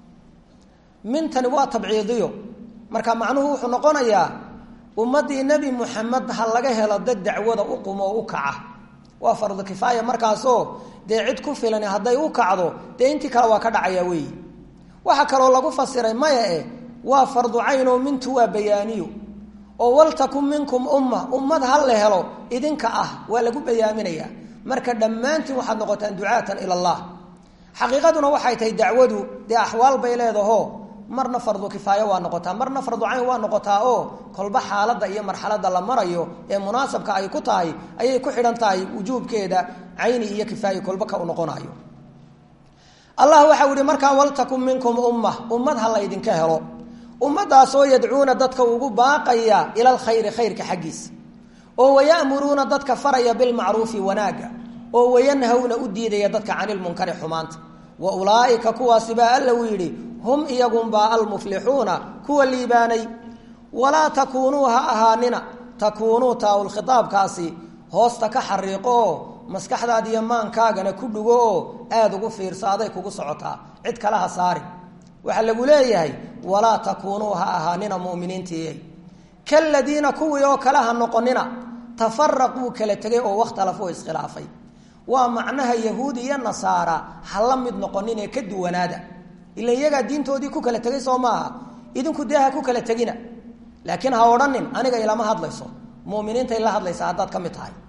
mintani waa tabciidiyo marka macnuhu wuxuu noqonayaa ummaddii nebi muxamed ha laga helo dad dacwada u qumo oo u kaca waa fardu kifaaya markaasoo dee cid ku filan hadday u kacdo dee intii kale waa ka dhacaya weeyi waxaa kaloo lagu fasiray maya eh waa fardu caynoo mintu waa bayaaniyo oo waltakun minkum umma ummad ha la helo idinka ah waa lagu bayaaminayaa marka dhammaantiin waxaad noqotaan ducaatan ila allah xaqiiqaduna waxay tahay dacwadu dee axwaal bay leedaho marna fardu kifaayo waa noqotaa marna fardu cayn waa noqotaa oo kolba xaaladda iyo marxaladda la marayo ee munaasabka ay ku tahay ayay ku xidhan tahay wujuubkeeda cayni iyo kifaaye kolba ka u noqonayo allah waxau ihi markaa waltakun minkum umma ummad ha laydinka helo ummadaasoo yadcuuna dadka ugu baaqaya ila alkhayri khayrka xaggiisa oo wayamuruuna dadka faraya bilmacruufi wanaaga oo wayanhawna u diidaya dadka canilmunkari xumaanta wa ulaaika kuwaasibaa alla uu yidhi hum iyagunbaa almuflixuuna kuwa liibaanay walaa takuunuu ha ahaanina takuunuu taawulkhitaabkaasi hoosta ka xariiqo oo maskaxdaada iyo maankaagana ku dhugo oo aada ugu fiirso aday kugu socotaa cid kale ha saari waxaa lagu leeyahay walaa takuunuu ha ahaanina muminiintii kaladiina kuwii oo kale ha noqonina tafaraquu kala tegay oo wakhtalafuu iskhilaafay waa macnaha yahuud iyo nasaara ha la mid noqonin ee ka duwanaada ila iyagaa diintoodii ku kala tegay soo maaha idinku dee ha ku kala tegina laakiin ha odhanin aniga ilama hadlayso muminiintay la hadlaysaa haddaad ka mid tahay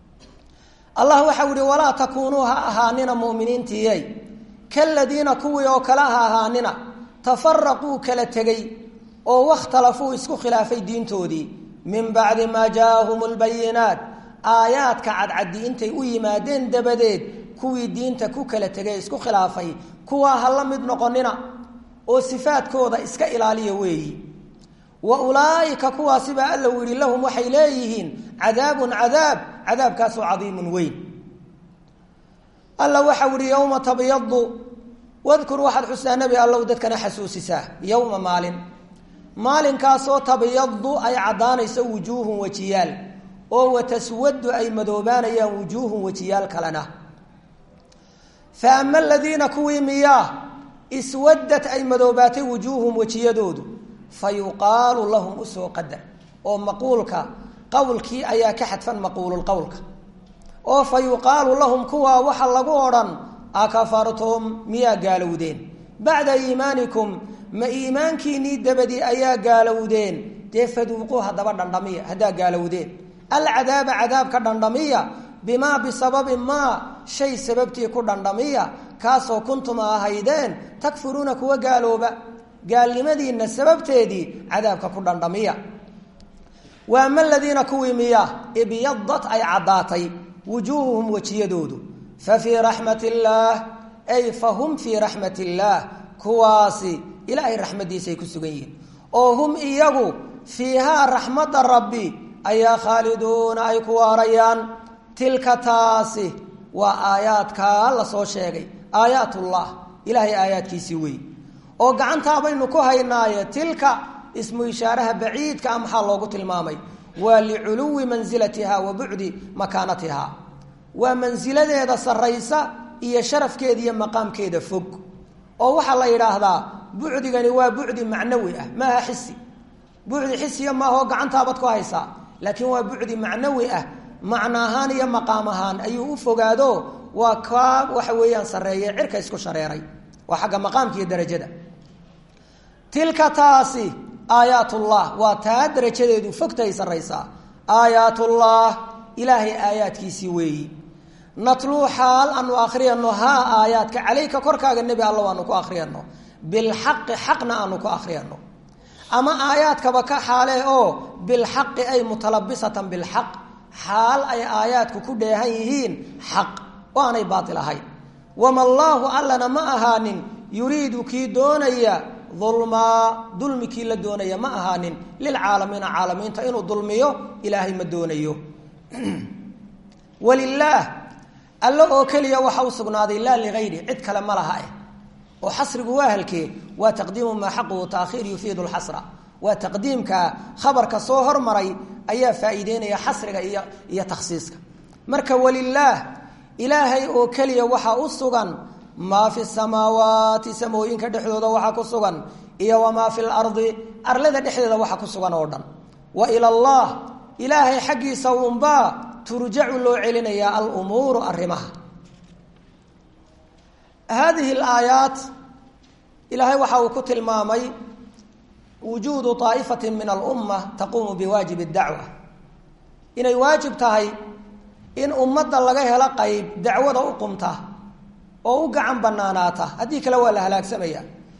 allah waxau ihi walaa takuunuu ha ahaanina muminiintiiyey kaladiina kuwii oo kale ha ahaanina tafaraquu kala tegey oo wakhtalafuu isku khilaafay diintoodii min bacdi maa jaaahum lbayinaat aayaadka cadcaddi intay u yimaadeen dabadeed kuwii diinta ku kala tegay isku khilaafay kuwaa ha la mid noqonina oo sifaadkooda iska ilaaliya weeyi wa ulaaika kuwaasibaa alla u yihi lahum waxay leeyihiin cadaabun cadaab cadaabkaasoo cadiimun weyn alla waxau ihi yowma tabyadu wadkur waxaad xustaa nebi allow dadkana xasuusisaa yowma maalin maalinkaasoo tabyadu ay caddaanayso wujuuhun wejiyaal oo wataswadu ay madoobaanayaan wujuuhun wejiyaal kalena fa ama aladiina kuwii miyaa iswadad ay madoobaatay wujuuhum wejiyadoodu fa yuqaalu lahum usoo qadar oo maquulka qowlkii ayaa ka xadfan maquululqowlka oo fa yuqaalu lahum kuwaa waxa lagu odhan akafartum miyaa gaalowdeen bacda iimaanikum ma iimaankiinnii dabadii ayaa gaalowdeen dee faduuquu haddaba dhandhamiya haddaa gaalowdeen alcadaaba cadaabka dhandhamiya bimaa bisababi maa shay sababtii ku dhandhamiya kaasoo kuntum ahaydeen takfuruuna kuwa gaalooba gaalnimadiinna sababteedii cadaabka ku dhandhamiya wa ama aladiina kuwii miya ibyadat ay caddaatay wujuuhuhum wejiyadoodu fa fii raxmat illaah ay fa hum fii raxmat illaah kuwaasi ilaahay raxmaddiisaay ku sugan yihiin oo hum iyagu fiihaa raxmadda rabbi ayaa khaaliduuna ay ku waarayaan tilka taasi waa aayaadkaa la soo sheegay aayaatullah ilaahay aayaadkiisii wey oo gacantaa baynu ku haynaaye tilka ismu ishaaraha baciidka a maxaa loogu tilmaamay waa liculuwi mansilatiha wa bucdi makaanatiha waa mansiladeeda sarraysa iyo sharafkeeda iyo maqaamkeeda fog oo waxaa la yidhaahdaa bucdigani waa bucdi macnawi ah maaha xisi bucdi xisiya maaha oo gacantaabaad ku haysaa laakiin waa bucdi macnawi ah macno ahaan iyo maqaam ahaan ayuu u fogaado waa kaa waxa weeyaan sarreeye cirka isku shareeray waa xagga maqaamka iyo darajada tilka taasi aayaatullah waa taa darajadeedu fogtahay sarraysaa aayaatullah ilaahay aayaadkiisii weeyi natluu xaal aanu akhriyano haa aayaadka calayka korkaaga nebi alla aanu ku akhriyano bilxaqi xaqna aanu ku akhriyano ama aayaadkaba ka xaale oo bilxaqi ay mutalabisatan bilxaq xaal ay aayaadku ku dheehan yihiin xaq oo aanay baatil ahayn wama allaahu allana ma ahaanin yuriidu kii doonaya dulmaa dulmi kii la doonaya ma ahaanin lilcaalamiina caalamiinta inuu dulmiyo ilaahay ma doonayo walilaah alle oo keliya waxa u sugnaaday laa ligayri cid kale ma laha eh oo xasrigu waa halkee waa taqdiimu maa xaquhu taakhiir yufiidu lxasra waa taqdiimka khabarka soo hormaray ayaa faa'iideynaya xasriga iyo iyo takhsiiska marka walilaah ilaahay oo keliya waxaa u sugan maa fi samaawaati samooyinka dhexdooda waxaa ku sugan iyo wamaa fi lardi arlada dhexdeeda waxa ku sugan oo dhan wa ila allah ilaahay xaggiisa unbaa turjacu loo celinayaa alumuuru arrimaha haadihi alaayaat ilaahay waxa uu ku tilmaamay wujuudu طaa'ifati min alumma taquumu biwaajib اdacwa inay waajib tahay in ummadda laga helo qayb dacwada u qumta oo u gacan banaanaata haddii kale waa la halaagsamaya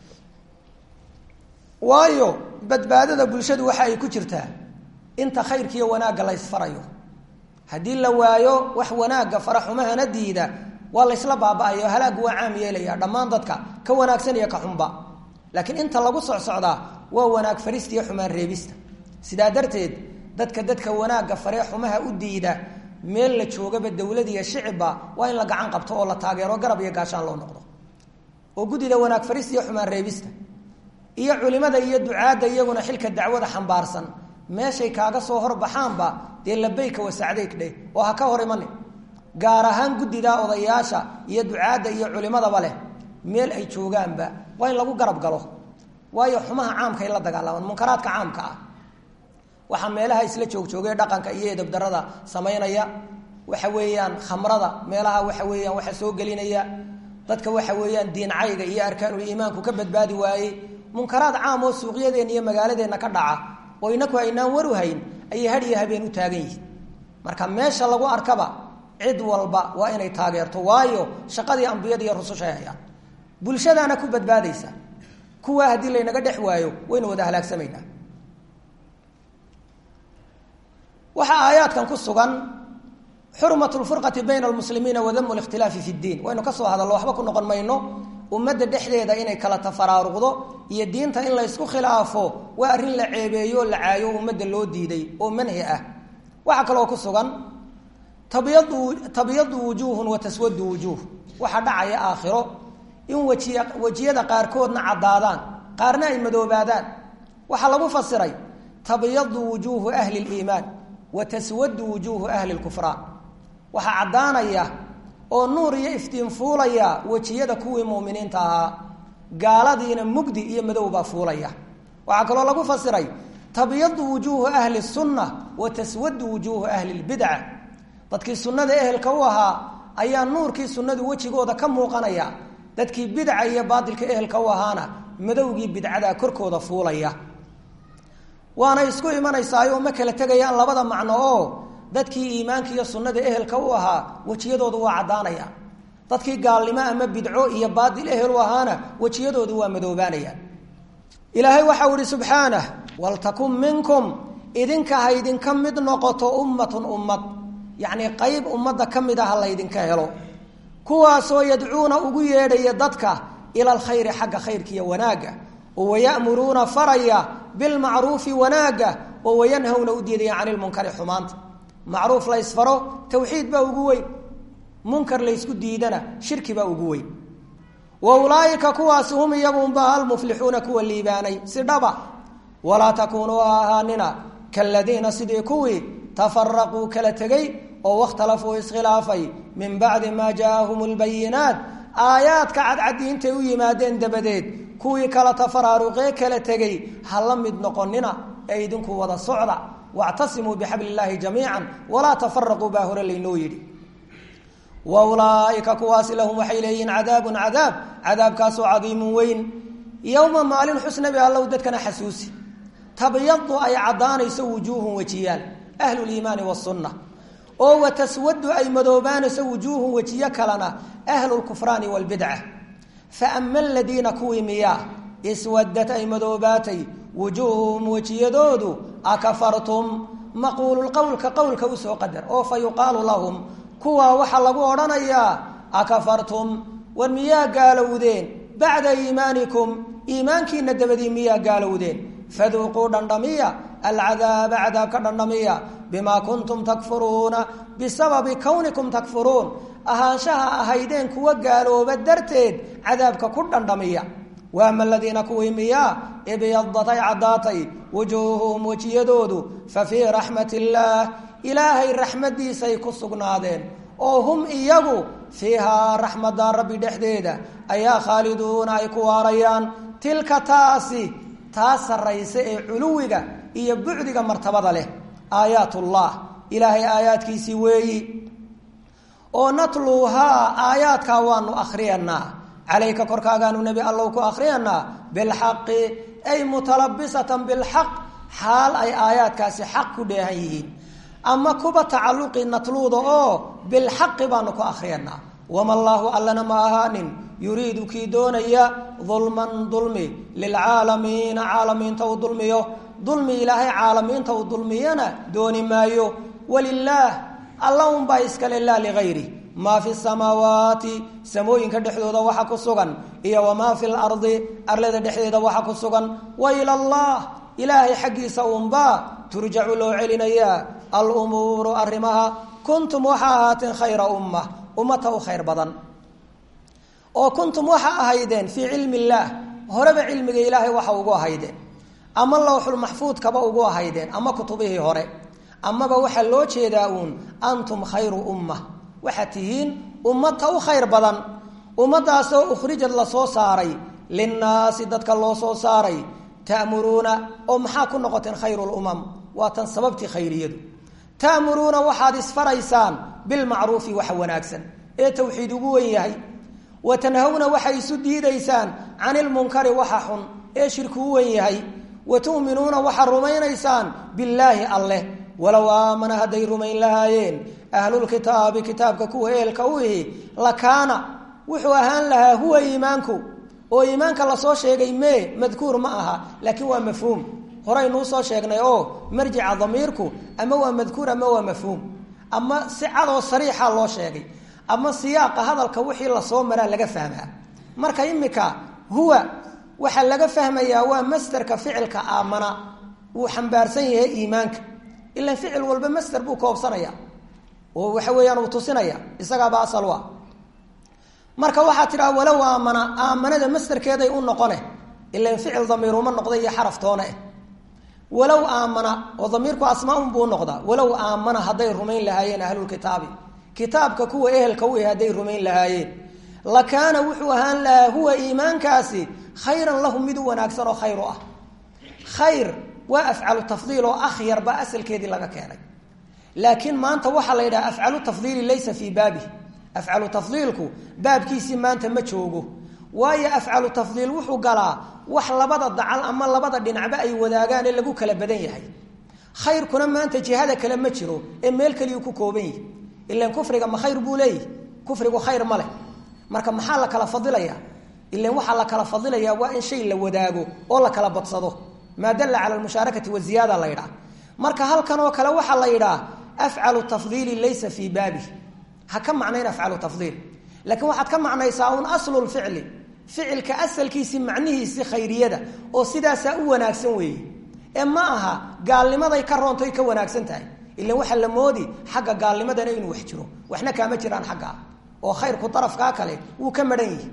waayo badbaadada bulshadu waxa ay ku jirtaa inta khayrkiiyo wanaagga la ysfarayo haddii la waayo wax wanaagga faraxumahana diida waa laysla baaba-ayo halaaggu waa caam yeelaya dhammaan dadka ka wanaagsan iyo ka xunba laakiin inta lagu socsocdaa waa wanaag farista iyo xumaan reebista sidaa darteed dadka dadka wanaagga faree xumaha u diida meel la joogaba dowlad iyo shicibba waa in la gacan qabto oo la taageero garab iyo gaashaan loo noqdo oo guddida wanaag farista iyo xumaan reebista iyo culimada iyo ducaadda iyaguna xilka dacwada xambaarsan meeshay kaaga soo horbaxaanba dee labayka wasacdayg dheh oo ha ka hor imani gaar ahaan guddida odayaasha iyo ducaadda iyo culimadaba leh meel ay joogaanba waa in lagu garab galo waayo xumaha caamkaay la dagaalamaan munkaraadka caamka ah waxaa meelaha isla joogjoogay dhaqanka iyo edabdarada samaynaya waxa weeyaan khamrada meelaha waxa weeyaan waxa soo gelinaya dadka waxa weeyaan diincayga iyo arkaanul iimaanku ka badbaadi waayey munkaraad caam oo suuqyadeenna iyo magaaladeenna ka dhaca oo inaku aynaan waru hayn ayay had iyo habeen u taagan yihiin marka meesha lagu arkaba cid walba waa inay taageerto waayo shaqadii ambiyada iyo rusushay hayaan bulshadaana ku badbaadaysa kuwaa haddii laynaga dhex waayo waynu wada halaagsamaynaa waxaa aayaadkan ku sugan xurmat lfurqati bayna almuslimiina wadamu likhtilaafi fi ddiin waynu ka soo hadallo waxba ku noqon mayno ummadda dhexdeeda inay kala tafaraaruqdo iyo diinta in laysku khilaafo waa arrin la ceebeeyo oo la caayo ummadda loo diiday oo manhi ah waxaa kaloo ku sugan tabyadu tabyadu wujuuhun wa taswadu wujuuh waxaa dhacaya aakhiro in wajiya wejiyada qaarkoodna caddaadaan qaarna ay madoobaadaan waxaa lagu fasiray tabyadu wujuuhu ahli liimaan wa taswadu wujuuhu ahli lkufraan waxaa caddaanaya oo nuur iyo iftiin fuulaya wejiyada kuwii muuminiinta ahaa gaaladiina mugdi iyo madow baa fuulaya waxaa kaloo lagu fasiray tabyadu wujuuhu ahli sunna wa taswadu wujuuhu ahli lbidca dadkii sunnada ehelka u ahaa ayaa nuurkii sunnadu wejigooda ka muuqanaya dadkii bidca iyo baatilka ehelka u ahaana madowgii bidcadaa korkooda fuulaya waana isku imanaysaayoo ma kala tegayaan labada macno oo dadkii iimaanka iyo sunnada ehelka u ahaa wejiyadoodu waa caddaanayaan dadkii gaalnimo ama bidco iyo baatil ehel u ahaana wejiyadoodu waa madoobaanayaan ilaahay waxau ihi subxaanah waltakun minkum idinka ha ydinka mid noqoto ummatun ummad yacnii qayb ummadda ka mid ah ha laydinka helo kuwaasoo yadcuuna ugu yeedhaya dadka ila alkhayri xagga khayrka iyo wanaagga oo wayamuruuna faraya bilmacruufi wanaagga oo wayanhawna u diidaya cani lmunkari xumaanta macruuf la ysfaro tawxiid baa ugu weyn munkar laysku diidana shirki baa ugu weyn wa ulaaika kuwaasi hum iyagunba almuflixuuna kuwa liibaanay si dhaba walaa takuunuu ha ahaanina kaladiina sidii kuwii tafaraquu kala tegey oo wakhtalafuu iskhilaafay min bacdi maa jaaahum lbayinaat aayaadka cadcaddi intay u yimaadeen dabadeed kuwii kala tafaraaruqee kala tegey ha la mid noqonina ee idinku wada socda wactasimuu bixabli illaahi jamiican walaa tafaraquu baa hore laynoo yidhi wa ulaaika kuwaasi lahum waxay leeyihiin cadaabun cadaab cadaabkaasoo cadiimun weyn yowma maalin xusnabi allow dadkana xasuusi tabyadu ay caddaanayso wujuuhun wejiyaal ahluliimaani wasunna oo wa taswadu ay madoobaanayso wujuuhun wejiyo kalena ahlulkufraani waalbidca fa ama aladiina kuwii miyaa iswadad ay madoobaatay wujuuhuhum wejiyadoodu akafartum maquululqowlka qowlka usoo qadar oo fa yuqaalu lahum kuwaa waxaa lagu odhanayaa akafartum war miyaa gaalowdeen bacda iimaanikum iimaankiina dabadii miyaa gaalowdeen faduuquu dhandhamiya alcadaaba cadaabka dhandhamiya bimaa kuntum takfuruuna bisababi kownikum takfuruun ahaanshaha ahaydeen kuwa gaalooba darteed cadaabka ku dhandhamiya waama aladiina kuwii miyaa ibyadat ay caddaatay wujuuhuhum wejiyadoodu fa fii raxmat illaah ilaahay raxmadiisay ku sugnaadeen oo hum iyagu fiihaa raxmadda rabbi dhexdeeda ayaa khaaliduuna ay ku waarayaan tilka taasi taa sarraysa ee culuwiga iyo bucdiga martabada leh aayaatullah ilaahay aayaadkiisii weeyi oo natluuhaa aayaadkaa waanu akhriyanaa calayka korkaagaanu nebi allow ku akhriyanaa bilxaqi ay mutalabisatan bilxaq xaal ay aayaadkaasi xaq ku dheehan yihiin ama kuba tacalluqi natluuda oo bilxaqi baanu ku akhriyanaa wama allaahu allana ma ahaanin yuriidu kii doonaya dulman dulmi lilcaalamiina caalamiinta uu dulmiyo dulmi ilaahay caalamiinta uu dulmiyana dooni maayo walilaah alla unbaa iskale laa ligayri maa fi samaawaati samooyinka dhexdooda waxa ku sugan iyo wamaa fi lardi arlada dhexdeeda waxa ku sugan wa ila allah ilaahay xaggiisa unbaa turjacu loo celinayaa alumuuru arrimaha kuntum waxa ahaateen khayra umma ummata u khayr badan oo kuntum waxa ahaydeen fii cilmi illaah horeba cilmiga ilaahay waxa ugu ahaydeen ama lowxulmaxfuudkaba ugu ahaydeen ama kutubihii hore amaba waxaa loo jeedaa uun antum khayru umma waxaad tihiin ummata u khayr badan ummadaasoo ukhrijad lasoo saaray linnaasi dadka loo soo saaray ta'muruuna oo maxaa ku noqoteen khayrulumam waa tan sababtii khayriyadu ta'muruuna waxaad isfaraysaan bilmacruufi waxa wanaagsan ee tawxiid ugu wen yahay wa tanhawna waxay isu diidaysaan cani ilmunkari waxa xun ee shirki u wen yahay wa tu'minuuna waxaad rumaynaysaan billaahi alleh walow aamana hadday rumayn lahaayeen ahlulkitaabi kitaabka kuwa eelka u ihi lakaana wuxuu ahaan lahaa huwa iimaanku oo iimaanka lasoo sheegay mee madkuur ma aha laakiin waa mafhuum horeynuu soo sheegnay oo marjica damiirku ama waa madkuur ama waa mafhuum ama si cadoo sariixa loo sheegay ama siyaaqa hadalka wixii lasoo maraa laga fahmaa marka imika huwa waxaa laga fahmayaa waa masderka ficilka aamana wuu xambaarsan yahay iimaanka ilan ficil walba masder buu koobsanaya oo waxa weeyaan uu tusinaya isagaaba asal wa marka waxaa tidhaha walow aamana aamanada masderkeeday u noqone ilan ficil damiiruma noqda iyo xaraftoone eh walow aamana oo damiirku asmaaun buu noqdaa walow aamana hadday rumayn lahaayeen ahlulkitaabi kitaabka kuwa ehelka u hadday rumayn lahaayeen lakaana wuxuu ahaan lahaa huwa iimaankaasi khayran lahum mid u wanaagsan oo khayr u ah khayr waa afcalu tafdiil oo akhyar baa asalkeedii laga keenay laakiin maanta waxaa la yidhaha afcalu tafdiili laysa fii baabi afcalu tafdiilku baabkiisii maanta ma joogo waayo afcalu tafdiil wuxuu galaa wax labada dacal ama labada dhinacba ay wadaagaan ee lagu kala badan yahay khayrkuna maanta jihada kale ma jiro ee meel keliyu ku kooban yihi ilan kufriga ma khayr buu leeyahy kufrigu khayr ma leh marka maxaa la kala fadilaya ilan waxaa la kala fadilayaa waa in shay la wadaago oo la kala badsado maa dalla cala almushaarakati waziyaada la yidhaah marka halkan oo kale waxaa la yidhaah afcalu tafdiili laysa fii baabi ha ka macnayn afcalu tafdiil laakiin waxaad ka macnaysaa un aslu lficli ficilka asalkiisii macnihiisii khayriyada oo sidaasaa u wanaagsan weeye ee ma aha gaalnimaday ka roontoy ka wanaagsan tahay ilan waxaa la moodi xagga gaalnimadana inuu wax jiro waxna kaama jiraan xaggaa oo khayrku darafkaa kale wuu ka mahan yihi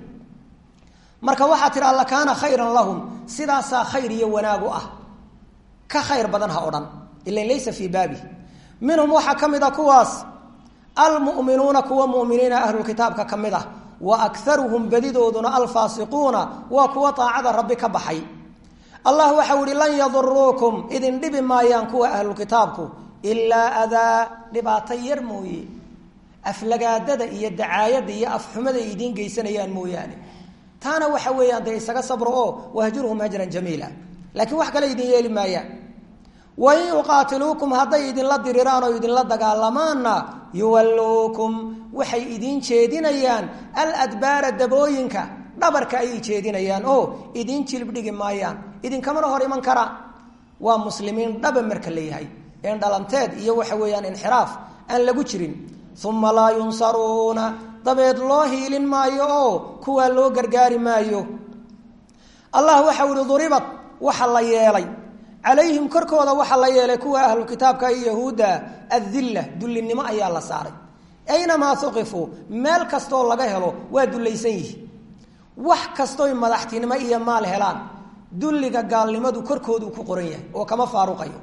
marka waxaa tidhaa lakaana khayran lahum sidaasaa khayr iyo wanaagu ah ka khayr badan ha odhan ilan laysa fii baabi minhum waxaa ka mid a kuwaas almu'minuuna kuwa muminiina ahlulkitaabka ka mid ah wa akaruhum badidooduna alfaasiquuna waa kuwa daacada rabbi ka baxay allah waxau ihi lan yaduruukum idin dhibi maayaan kuwa ahlukitaabku ilaa adaa dhibaato yar mooye aflagaadada iyo dacaayada iyo afxumada ay idiin geysanayaan mooyaane taana waxa weeyaan dee isaga sabro oo wahjurhum hajran jamiila laakiin wax kale idin yeeli maayaan wain yuqaatiluukum hadday idinla diriraan oo idinla dagaalamaanna yuwalluukum waxay idiin jeedinayaan aladbaara dabooyinka dhabarka ayay jeedinayaan oo idiin jilib dhigi maayaan idinkamana hor iman karaan waa muslimiin dhaba marka leeyahay een dhalanteed iyo waxa weeyaan inxiraaf aan lagu jirin uma laa yunsaruuna dabeed loo hiilin maayo oo kuwaa loo gargaari maayo allah waxau ihi duribad waxa la yeelay calayhim korkooda waxaa la yeelay kuwa ahlu kitaabka iyo yahuudda adilla dullinimo ayaa la saaray aynamaa uqifuu meel kastoo laga helo waa dullaysan yihi wax kastoy madaxtinimo iyo maal helaan dulliga gaalnimadu korkoodu ku qoran yahay oo kama faaruqayo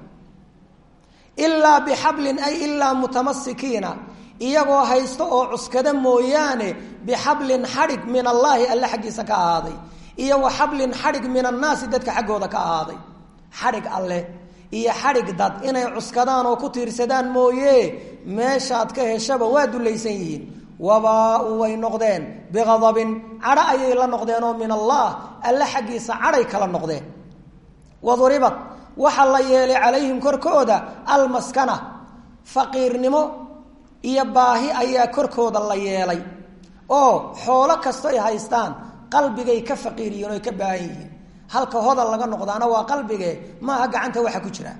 ilaa bixablin ay ilaa mutamasikiina iyagoo haysto oo cuskada mooyaane bixablin xadhig min allaahi alle xaggiisa ka ahaaday iyo wa xablin xadhig min annaasi dadka xaggooda ka ahaaday xadhig alleh iyo xadhig dad inay cuskadaan oo ku tiirsadaan mooye meeshaad ka heshaba waa dullaysan yihiin wabaa-u way noqdeen biqadabin cadho ayay la noqdeen oo min allah alle xaggiisa cadhay kala noqdeen waduribad waxaa la yeelay calayhim korkooda almaskana faqiirnimo iyo baahi ayaa korkooda la yeelay oo xoolo kasto ay haystaan qalbigay ka faqiiriyiin oy ka baahan yihiin halka hodal laga noqdaana waa qalbige maaha gacanta waxa ku jira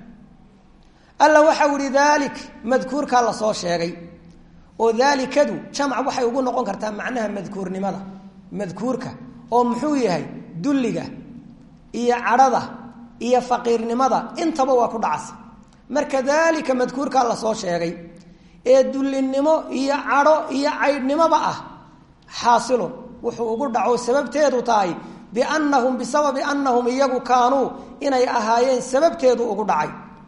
alla waxau ihi daalik madkuurkaa lasoo sheegay oo daalikadu jamc waxay ugu noqon kartaa macnaha madkuurnimada madkuurka oo muxuu yahay dulliga iyo cadhada iyo faqiirnimada intaba waa ku dhacasa marka daalika madkuurkaa lasoo sheegay ee dullinimo iyo cadho iyo caydhnimoba ah xaasilun wuxuu ugu dhaco sababteedu tahay biannahum bisababi annahum iyagu kaanuu inay ahaayeen sababteedu ugu dhacay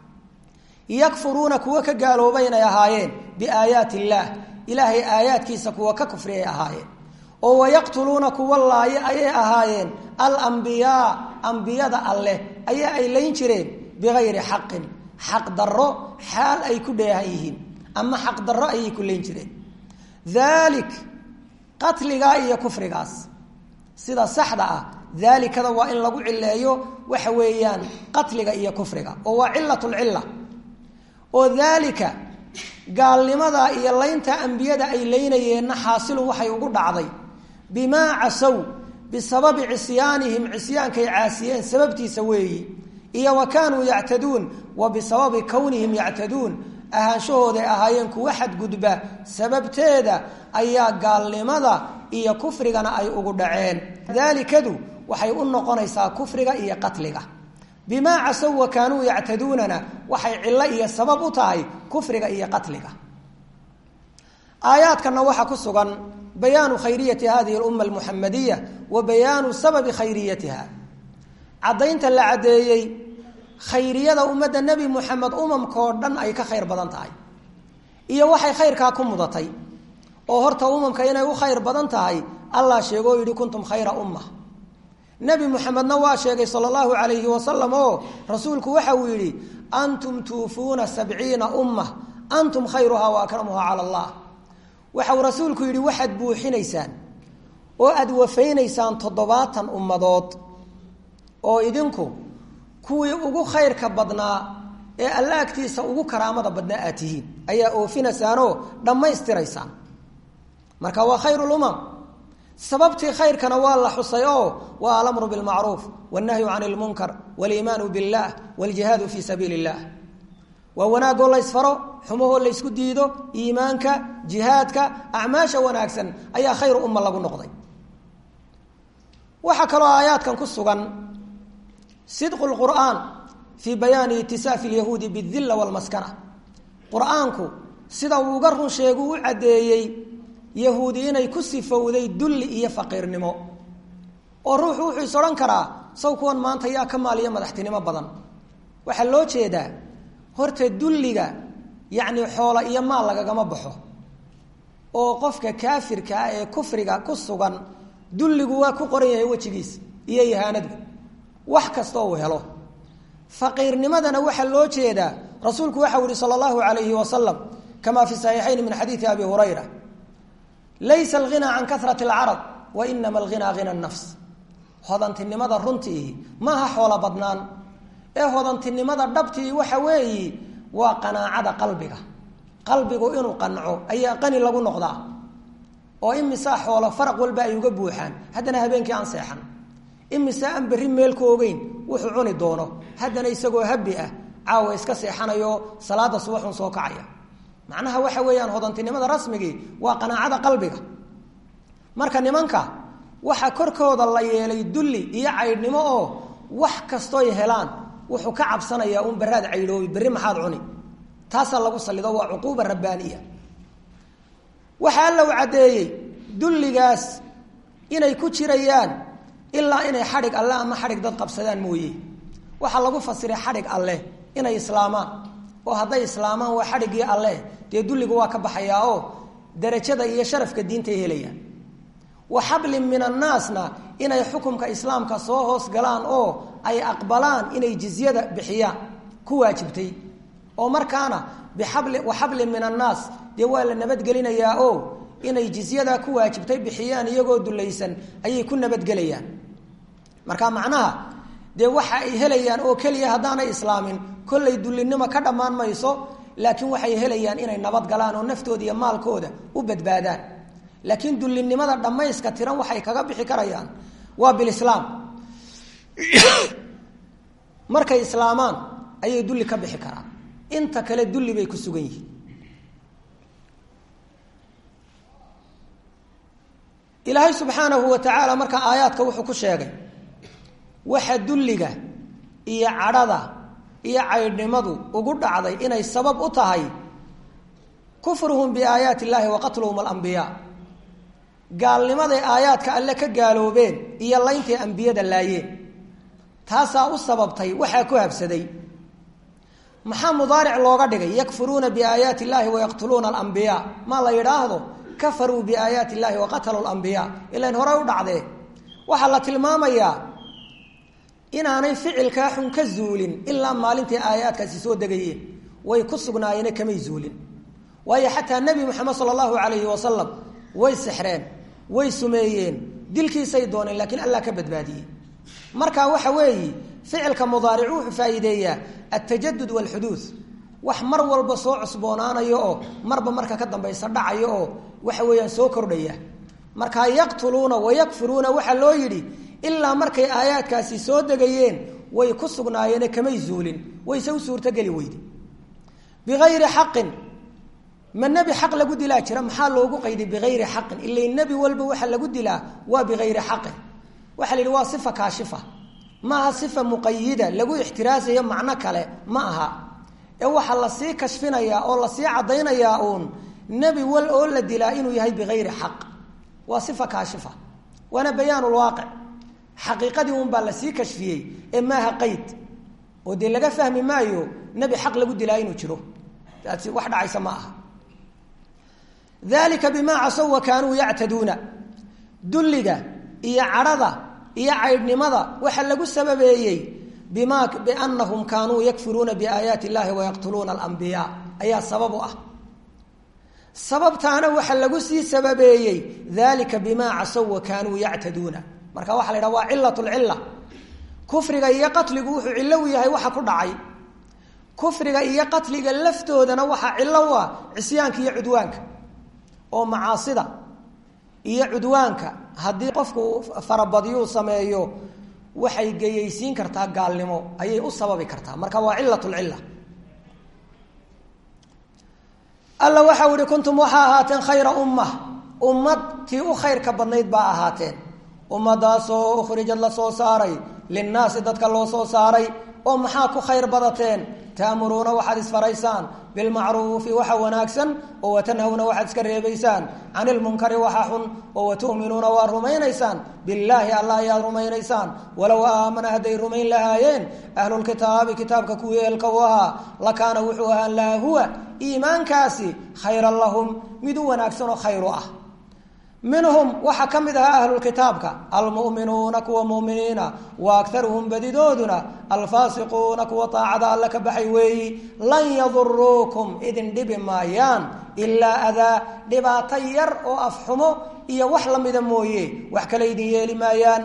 yakfuruuna kuwa ka gaaloobay inay ahaayeen biaayaati illaah ilaahay aayaadkiisa kuwa ka kufriyay ahaayeen oo wayaqtuluuna kuwa laaye ayay ahaayeen alambiyaa ambiyada alleh ayaa ay layn jireen bigayri xaqin xaq darro xaal ay ku dheehan yihiin ama xaq darro ayay ku layn jireen daalik qatligaa iyo kufrigaas sida saxda ah daalikada waa in lagu cileeyo waxa weeyaan qatliga iyo kufriga oo waa cilatulcilla oo daalika gaalnimada iyo laynta ambiyada ay laynayeenna xaasilun waxay ugu dhacday bimaa casow bisababi cisyaanihim cisyaankay caasiyeen sababtiisa weeyi iyo wa kaanuu yactaduun wa bisababi kownihim yactaduun ahaanshahooday ahaayeen kuwa xadgudba sababteeda ayaa gaalnimada iyo kufrigana ay ugu dhaceen daalikadu waxay u noqonaysaa kufriga iyo qatliga bimaa casow wa kaanuu yactaduunana waxay cillo iyo sabab u tahay kufriga iyo qatliga aayaadkana waxaa ku sugan bayaanu khayriyati hadihi lumma almuxamadiya wa bayaanu sababi khayriyatiha caddaynta la caddeeyey khayriyada ummadda nebi muxamed umamkao dhan ay ka khayr badan tahay iyo waxay khayrkaa ku mudatay oo horta umamka inay u khayr badan tahay allah sheegoo yidhi kuntum khayra umma nebi muxamedna waa sheegay sala allahu calayhi wasalam oo rasuulku waxa uu yidhi antum tuufuuna sabciina umma antum khayruhaa wa akramuhaa cala allah waxauu rasuulku yidhi waxaad buuxinaysaan oo aada wafaynaysaan toddobaatan ummadood oo idinku kuwii ugu khayrka badnaa ee alla agtiisa ugu karaamada badnaa aad tihiin ayaa oofinaysaanoo dhammaystiraysaan marka waa khayru lumam sababtii khayrkana waa la xusay oo waa alamru bilmacruuf wannahyu can lmunkar waliimaanu billah waljihaadu fii sabiili illah waa wanaagoo laysfaro xumahoo laysku diido iimaanka jihaadka acmaasha wanaagsan ayaa khayru umma lagu noqday waxaa kaloo aayaadkan ku sugan sidqu lqur'aan fii bayaani itisaafi lyahuudi bidilla walmaskana qur-aanku sida uu uga run sheegu u caddeeyey yahuudi inay ku sifowday dulli iyo faqiirnimo oo ruuxu wuxuu is odhan karaa saw kuwan maanta yaa ka maaliyo madaxtinimo badan waxaa loo jeedaa horta dulliga yacni xoola iyo maal lagagama baxo oo qofka kaafirka ah ee kufriga ku sugan dulligu waa ku qoran yahay wejigiisa iyo ihaanadu wax kastoo uu helo faqiirnimadana waxaa loo jeedaa rasuulku waxau yihi sala allahu alayhi wasalam kama fi saxiixayn min xadiidi abi hurayra laysa alghinaa can karati alcarad wa inama alghinaa hina nafs hodantinimada runtii maaha xoolo badnaan ee hodantinimada dhabtii waxa weeyi waa qanaacada qalbiga qalbigu inuu qanco ayaa qani lagu noqdaa oo imisaa xoolo faraq walba ay uga buuxaan haddana habeenkii aan seexan imise aan berri meel ku ogeyn wuxuu cuni doono haddana isagoo habi ah caawa iska seexanayo salaada subaxun soo kacaya macnaha waxa weeyaan hodantinimada rasmigii waa qanaacada qalbiga marka nimanka waxaa korkooda la yeelay dulli iyo caydhnimo oo wax kastooy helaan wuxuu ka cabsanayaa un baraad caydhoobi berri maxaad cuni taasaa lagu salido waa cuquuba rabbaaniya waxaa alla u caddeeyey dulligaas inay ku jirayaan ilaa inay xadhig alle ama xadhig dad qabsadaan mooye waxaa lagu fasiray xadhig alleh inay islaamaan oo hadday islaamaan waa xadhiggii alleh dee dulligu waa ka baxayaa oo darajada iyo sharafka diintay helayaan wa xablin min annaasna inay xukumka islaamka soo hoos galaan oo ay aqbalaan inay jizyada bixiyaan ku waajibtay oo markaana bixabli wa xablin min annaas dee waa la nabadgelinayaa oo inay jizyadaa ku waajibtay bixiyaan iyagoo dulaysan ayay ku nabadgelayaan marka macnaha dee waxa ay helayaan oo keliya haddaanay islaamin kollay dullinimo ka dhammaan mayso laakiin waxay helayaan inay nabad galaan oo naftooda iyo maalkooda u badbaadaan laakiin dullinimada dhammayska tiran waxay kaga bixi karayaan waa bilislaam markay islaamaan ayay dulli ka bixi karaan inta kale dulli bay ku sugan yihiin ilaahay subxaanahu wa tacaala marka aayaadka wuxuu ku sheegay waxa dulliga iyo cadhada iyo caydhnimadu ugu dhacday inay sabab u tahay kufruhum biaayaati illaahi wa qatluhum alambiyaa gaalnimaday aayaadka alle ka gaaloobeen iyo layntay ambiyada laayeen taasaa u sababtay waxaa ku habsaday maxaa mudaaric looga dhigay yakfuruuna biaayaati illaahi wayaqtuluuna alambiyaa maa la yidhaahdo kafaruu biaayaati illaahi waqataluu lambiyaa ilan horey u dhacdee waxaa la tilmaamayaa inaanay ficilkaa xun ka zuulin ilaa maalintai aayaadkaasi soo degayeen way ku sugnaayeen kamay zuulin waayo xataa nebi moxamed sala allahu calayhi wasalam way sexreen way sumeeyeen dilkiisay dooneen laakiin allah ka badbaadiyey marka waxa weeyi ficilka mudaaric wuxuu faa'iideeyaa altajadud walxuduud wax mar walba soo cusboonaanayo oo marba marka ka dambaysa dhacayo oo waxa weeyaan soo kordhaya markaa yaqtuluuna wayakfuruuna waxaa loo yidhi ilaa markay aayaadkaasi soo degayeen way ku sugnaayeene kamay zuulin wayse u suurtogeli weyde biayri xaqin ma nebi xaq lagu dilaa jira maxaa loogu qayday biayri xaqin ila nebi walba waxa lagu dilaa waa biayri xaqin waxaa la yidhi waa sifa kaashifa maaha sifa muqayida lagu ixtiraasayo macno kale ma aha ee waxaa lasii kashfinayaa oo lasii caddaynayaa uun nebi wal oo la dilaa inuu yahay biayri xaq waa sifa kaashifa waana bayaanulwaaqic xaqiiqadii un baa lasii kashfiyey ee maaha qayd oo dee laga fahmi maayo nebi xaq lagu dilaa inuu jiro taasi wax dhacaysa ma aha dalika bimaa casow wa kaanuu yactaduuna dulliga iyo cadhada iyo caydhnimada waxa lagu sababeeyey bima biannahum kaanuu yakfuruuna biaayaati illahi wayaqtuluuna alambiyaa ayaa sabab u ah sababtaana waxa lagu sii sababeeyey dalika bimaa casow wa kaanuu yactaduuna marka waxa la yidhaha waa cilat lcila kufriga iyo qatligu wuxuu cillo u yahay waxa ku dhacay kufriga iyo qatliga laftoodana waxaa cillo u ah cisyaanka iyo cudwaanka oo macaasida iyo cudwaanka haddii qofku farabadiyuu sameeyo waxay geyaysiin kartaa gaalnimo ayay u sababi kartaa marka waa cilat lcila alla waxau ihi kuntum waxaa ahaateen khayra ummah ummad tii u khayrka badnayd baa ahaateen ummadaasoo ukhrijad la soo saaray linnaasi dadka loo soo saaray oo maxaa ku khayr badateen taamuruuna waxaad isfaraysaan bilmacruufi waxa wanaagsan oo watanhawna waxaad iska reebaysaan can ilmunkari waxa xun oo watu'minuuna waa rumaynaysaan billaahi allah ayaad rumaynaysaan walow aamana hadday rumayn lahaayeen ahlulkitaabi kitaabka kuwii eelka u ahaa lakaana wuxuu ahaan laha huwa iimaankaasi khayran lahum mid u wanaagsan oo khayr u ah minhum waxaa ka mid ahaa ahlulkitaabka almu'minuuna kuwa muminiina wa akaruhum badidooduna alfaasiquuna kuwa taacada alle ka baxay weeyi lan yaduruukum idin dhibi maayaan ilaa adaa dhibaato yar oo afxumo iyo wax lamida mooye wax kale idin yeeli maayaan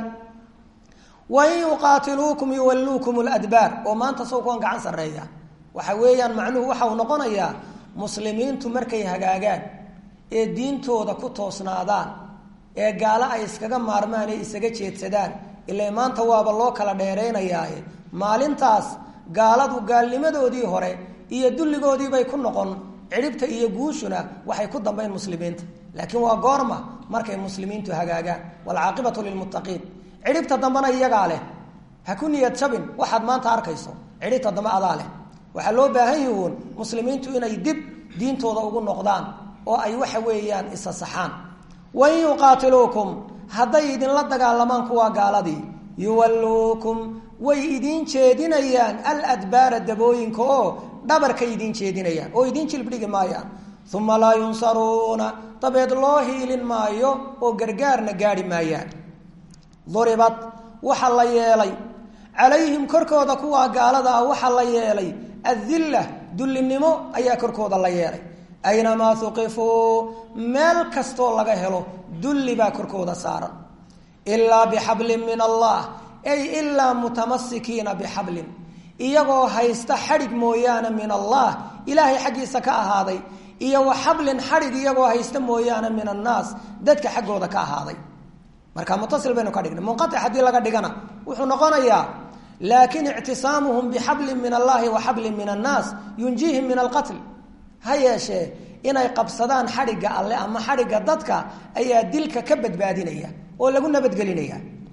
wain yuqaatiluukum yuwalluukum ladbaar oo maanta saw kuwan gacan sarreeya waxa weeyaan macnuhu waxa uu noqonayaa muslimiintu markay hagaagaan ee diintooda ku toosnaadaan ee gaalo ay iskaga maarmaan ee isaga jeedsadaan ilaa maanta waaba loo kala dheeraynayaaye maalintaas gaaladu gaalnimadoodii hore iyo dulligoodiibay ku noqon cidhibta iyo guushuna waxay ku dambayn muslimiinta laakiin waa goorma markay muslimiintu hagaagaan waalcaaqibatu lilmuttaqiin cidhibta dambena iyagaa leh ha ku niyad jabin waxaad maanta arkayso cidhibta dambe adaa leh waxaa loo baahan yihuun muslimiintu inay dib diintooda ugu noqdaan oo ay waxa weeyaan isa saxaan wain yuqaatiluukum hadday idinla dagaalamaan kuwaa gaaladii yuwalluukum way idiin jeedinayaan aladbaara dabooyinka oo dhabarkay idiin jeedinayaan oo idiin jilbdhigi maayaan uma laa yunsaruuna dabeed loo hiilin maayo oo gargaarna gaadhi maayaan duribad waxaa la yeelay calayhim korkooda kuwaa gaalada ah waxaa la yeelay adilla dullinimo ayaa korkooda la yeelay aynamaa uqifuu meel kastoo laga helo dulli baa korkooda saaran ilaa bixablin min allah ay ilaa mutamasikiina bixablin iyagoo haysta xadhig mooyaane min allah ilaahay xaggiisa ka ahaaday iyo wa xablin xadhig iyagoo haysta mooyaane min annaas dadka xaggooda ka ahaaday marka mutasil baynu ka dhignay munqaic haddii laga dhigana wuxuu noqonayaa laakin ictisaamuhum bixablin min allahi wa xablin min annaas yunjiihim min alqatl ha yeeshee inay qabsadaan xadhigga alle ama xadhigga dadka ayaa dilka ka badbaadinaya oo lagu nabadgelinaya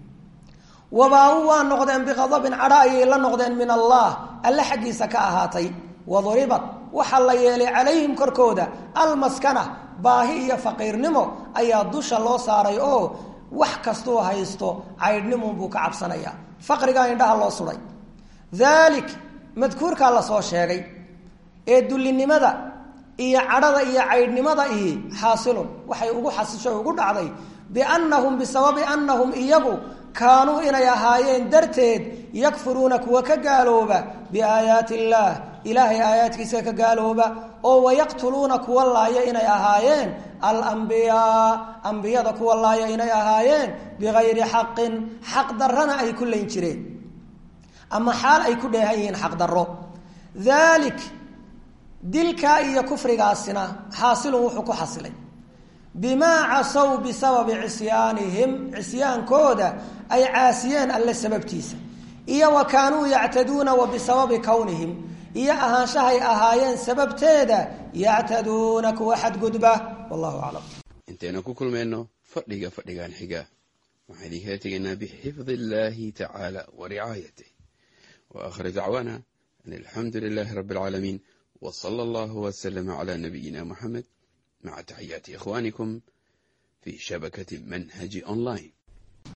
wabaa-u waa noqdeen biqadabin cadho ayay la noqdeen min allah alle xaggiisa ka ahaatay waduribad waxaa la yeelay calayhim korkooda almaskana baahi iyo faqiirnimo ayaa dusha loo saaray oo wax kastuu haysto caydhnimunbuu ka cabsanaya faqrigaa indhaha loo suday dalik madkuurkaa lasoo sheegay ee dullinimada iyo cadhada iyo caydhnimada ihi xaasilun waxay ugu xasisho ugu dhacday biannahum bisababi annahum iyagu kaanuu inay ahaayeen darteed yakfuruuna kuwa ka gaalooba biaayaati illaah ilaahay aayaadkiisa ka gaalooba oo wayaqtuluuna kuwa laaya inay ahaayeen alambiyaa ambiyada kuwa laaya inay ahaayeen bigayri xaqin xaq darrana ay ku layn jireen ama xaal ay ku dheehan yihiin xaq darro dalik dilkaa iyo kufrigaasina xaasilun wuxuu ku xasilay bimaa casow bisababi cisyaanihim cisyaankooda ay caasiyeen alle sababtiisa iyo wa kaanuu yactaduuna wa bisababi kownihim iyo ahaanshahay ahaayeen sababteeda yactaduuna kuwa xadgudba wallahu aclam intaynu ku kulmayno fadhiga fadhigan xiga waxaan idinkala tegaynaa bixifdi illaahi tacaala wa ricaayatih wa aakhir dacwaana an alxamdu lilaahi rabbi alcaalamiin w sala allahu wslama cla nabiyina muxamed maca taxiyaati ikhwanikum fi shabakati manhaji online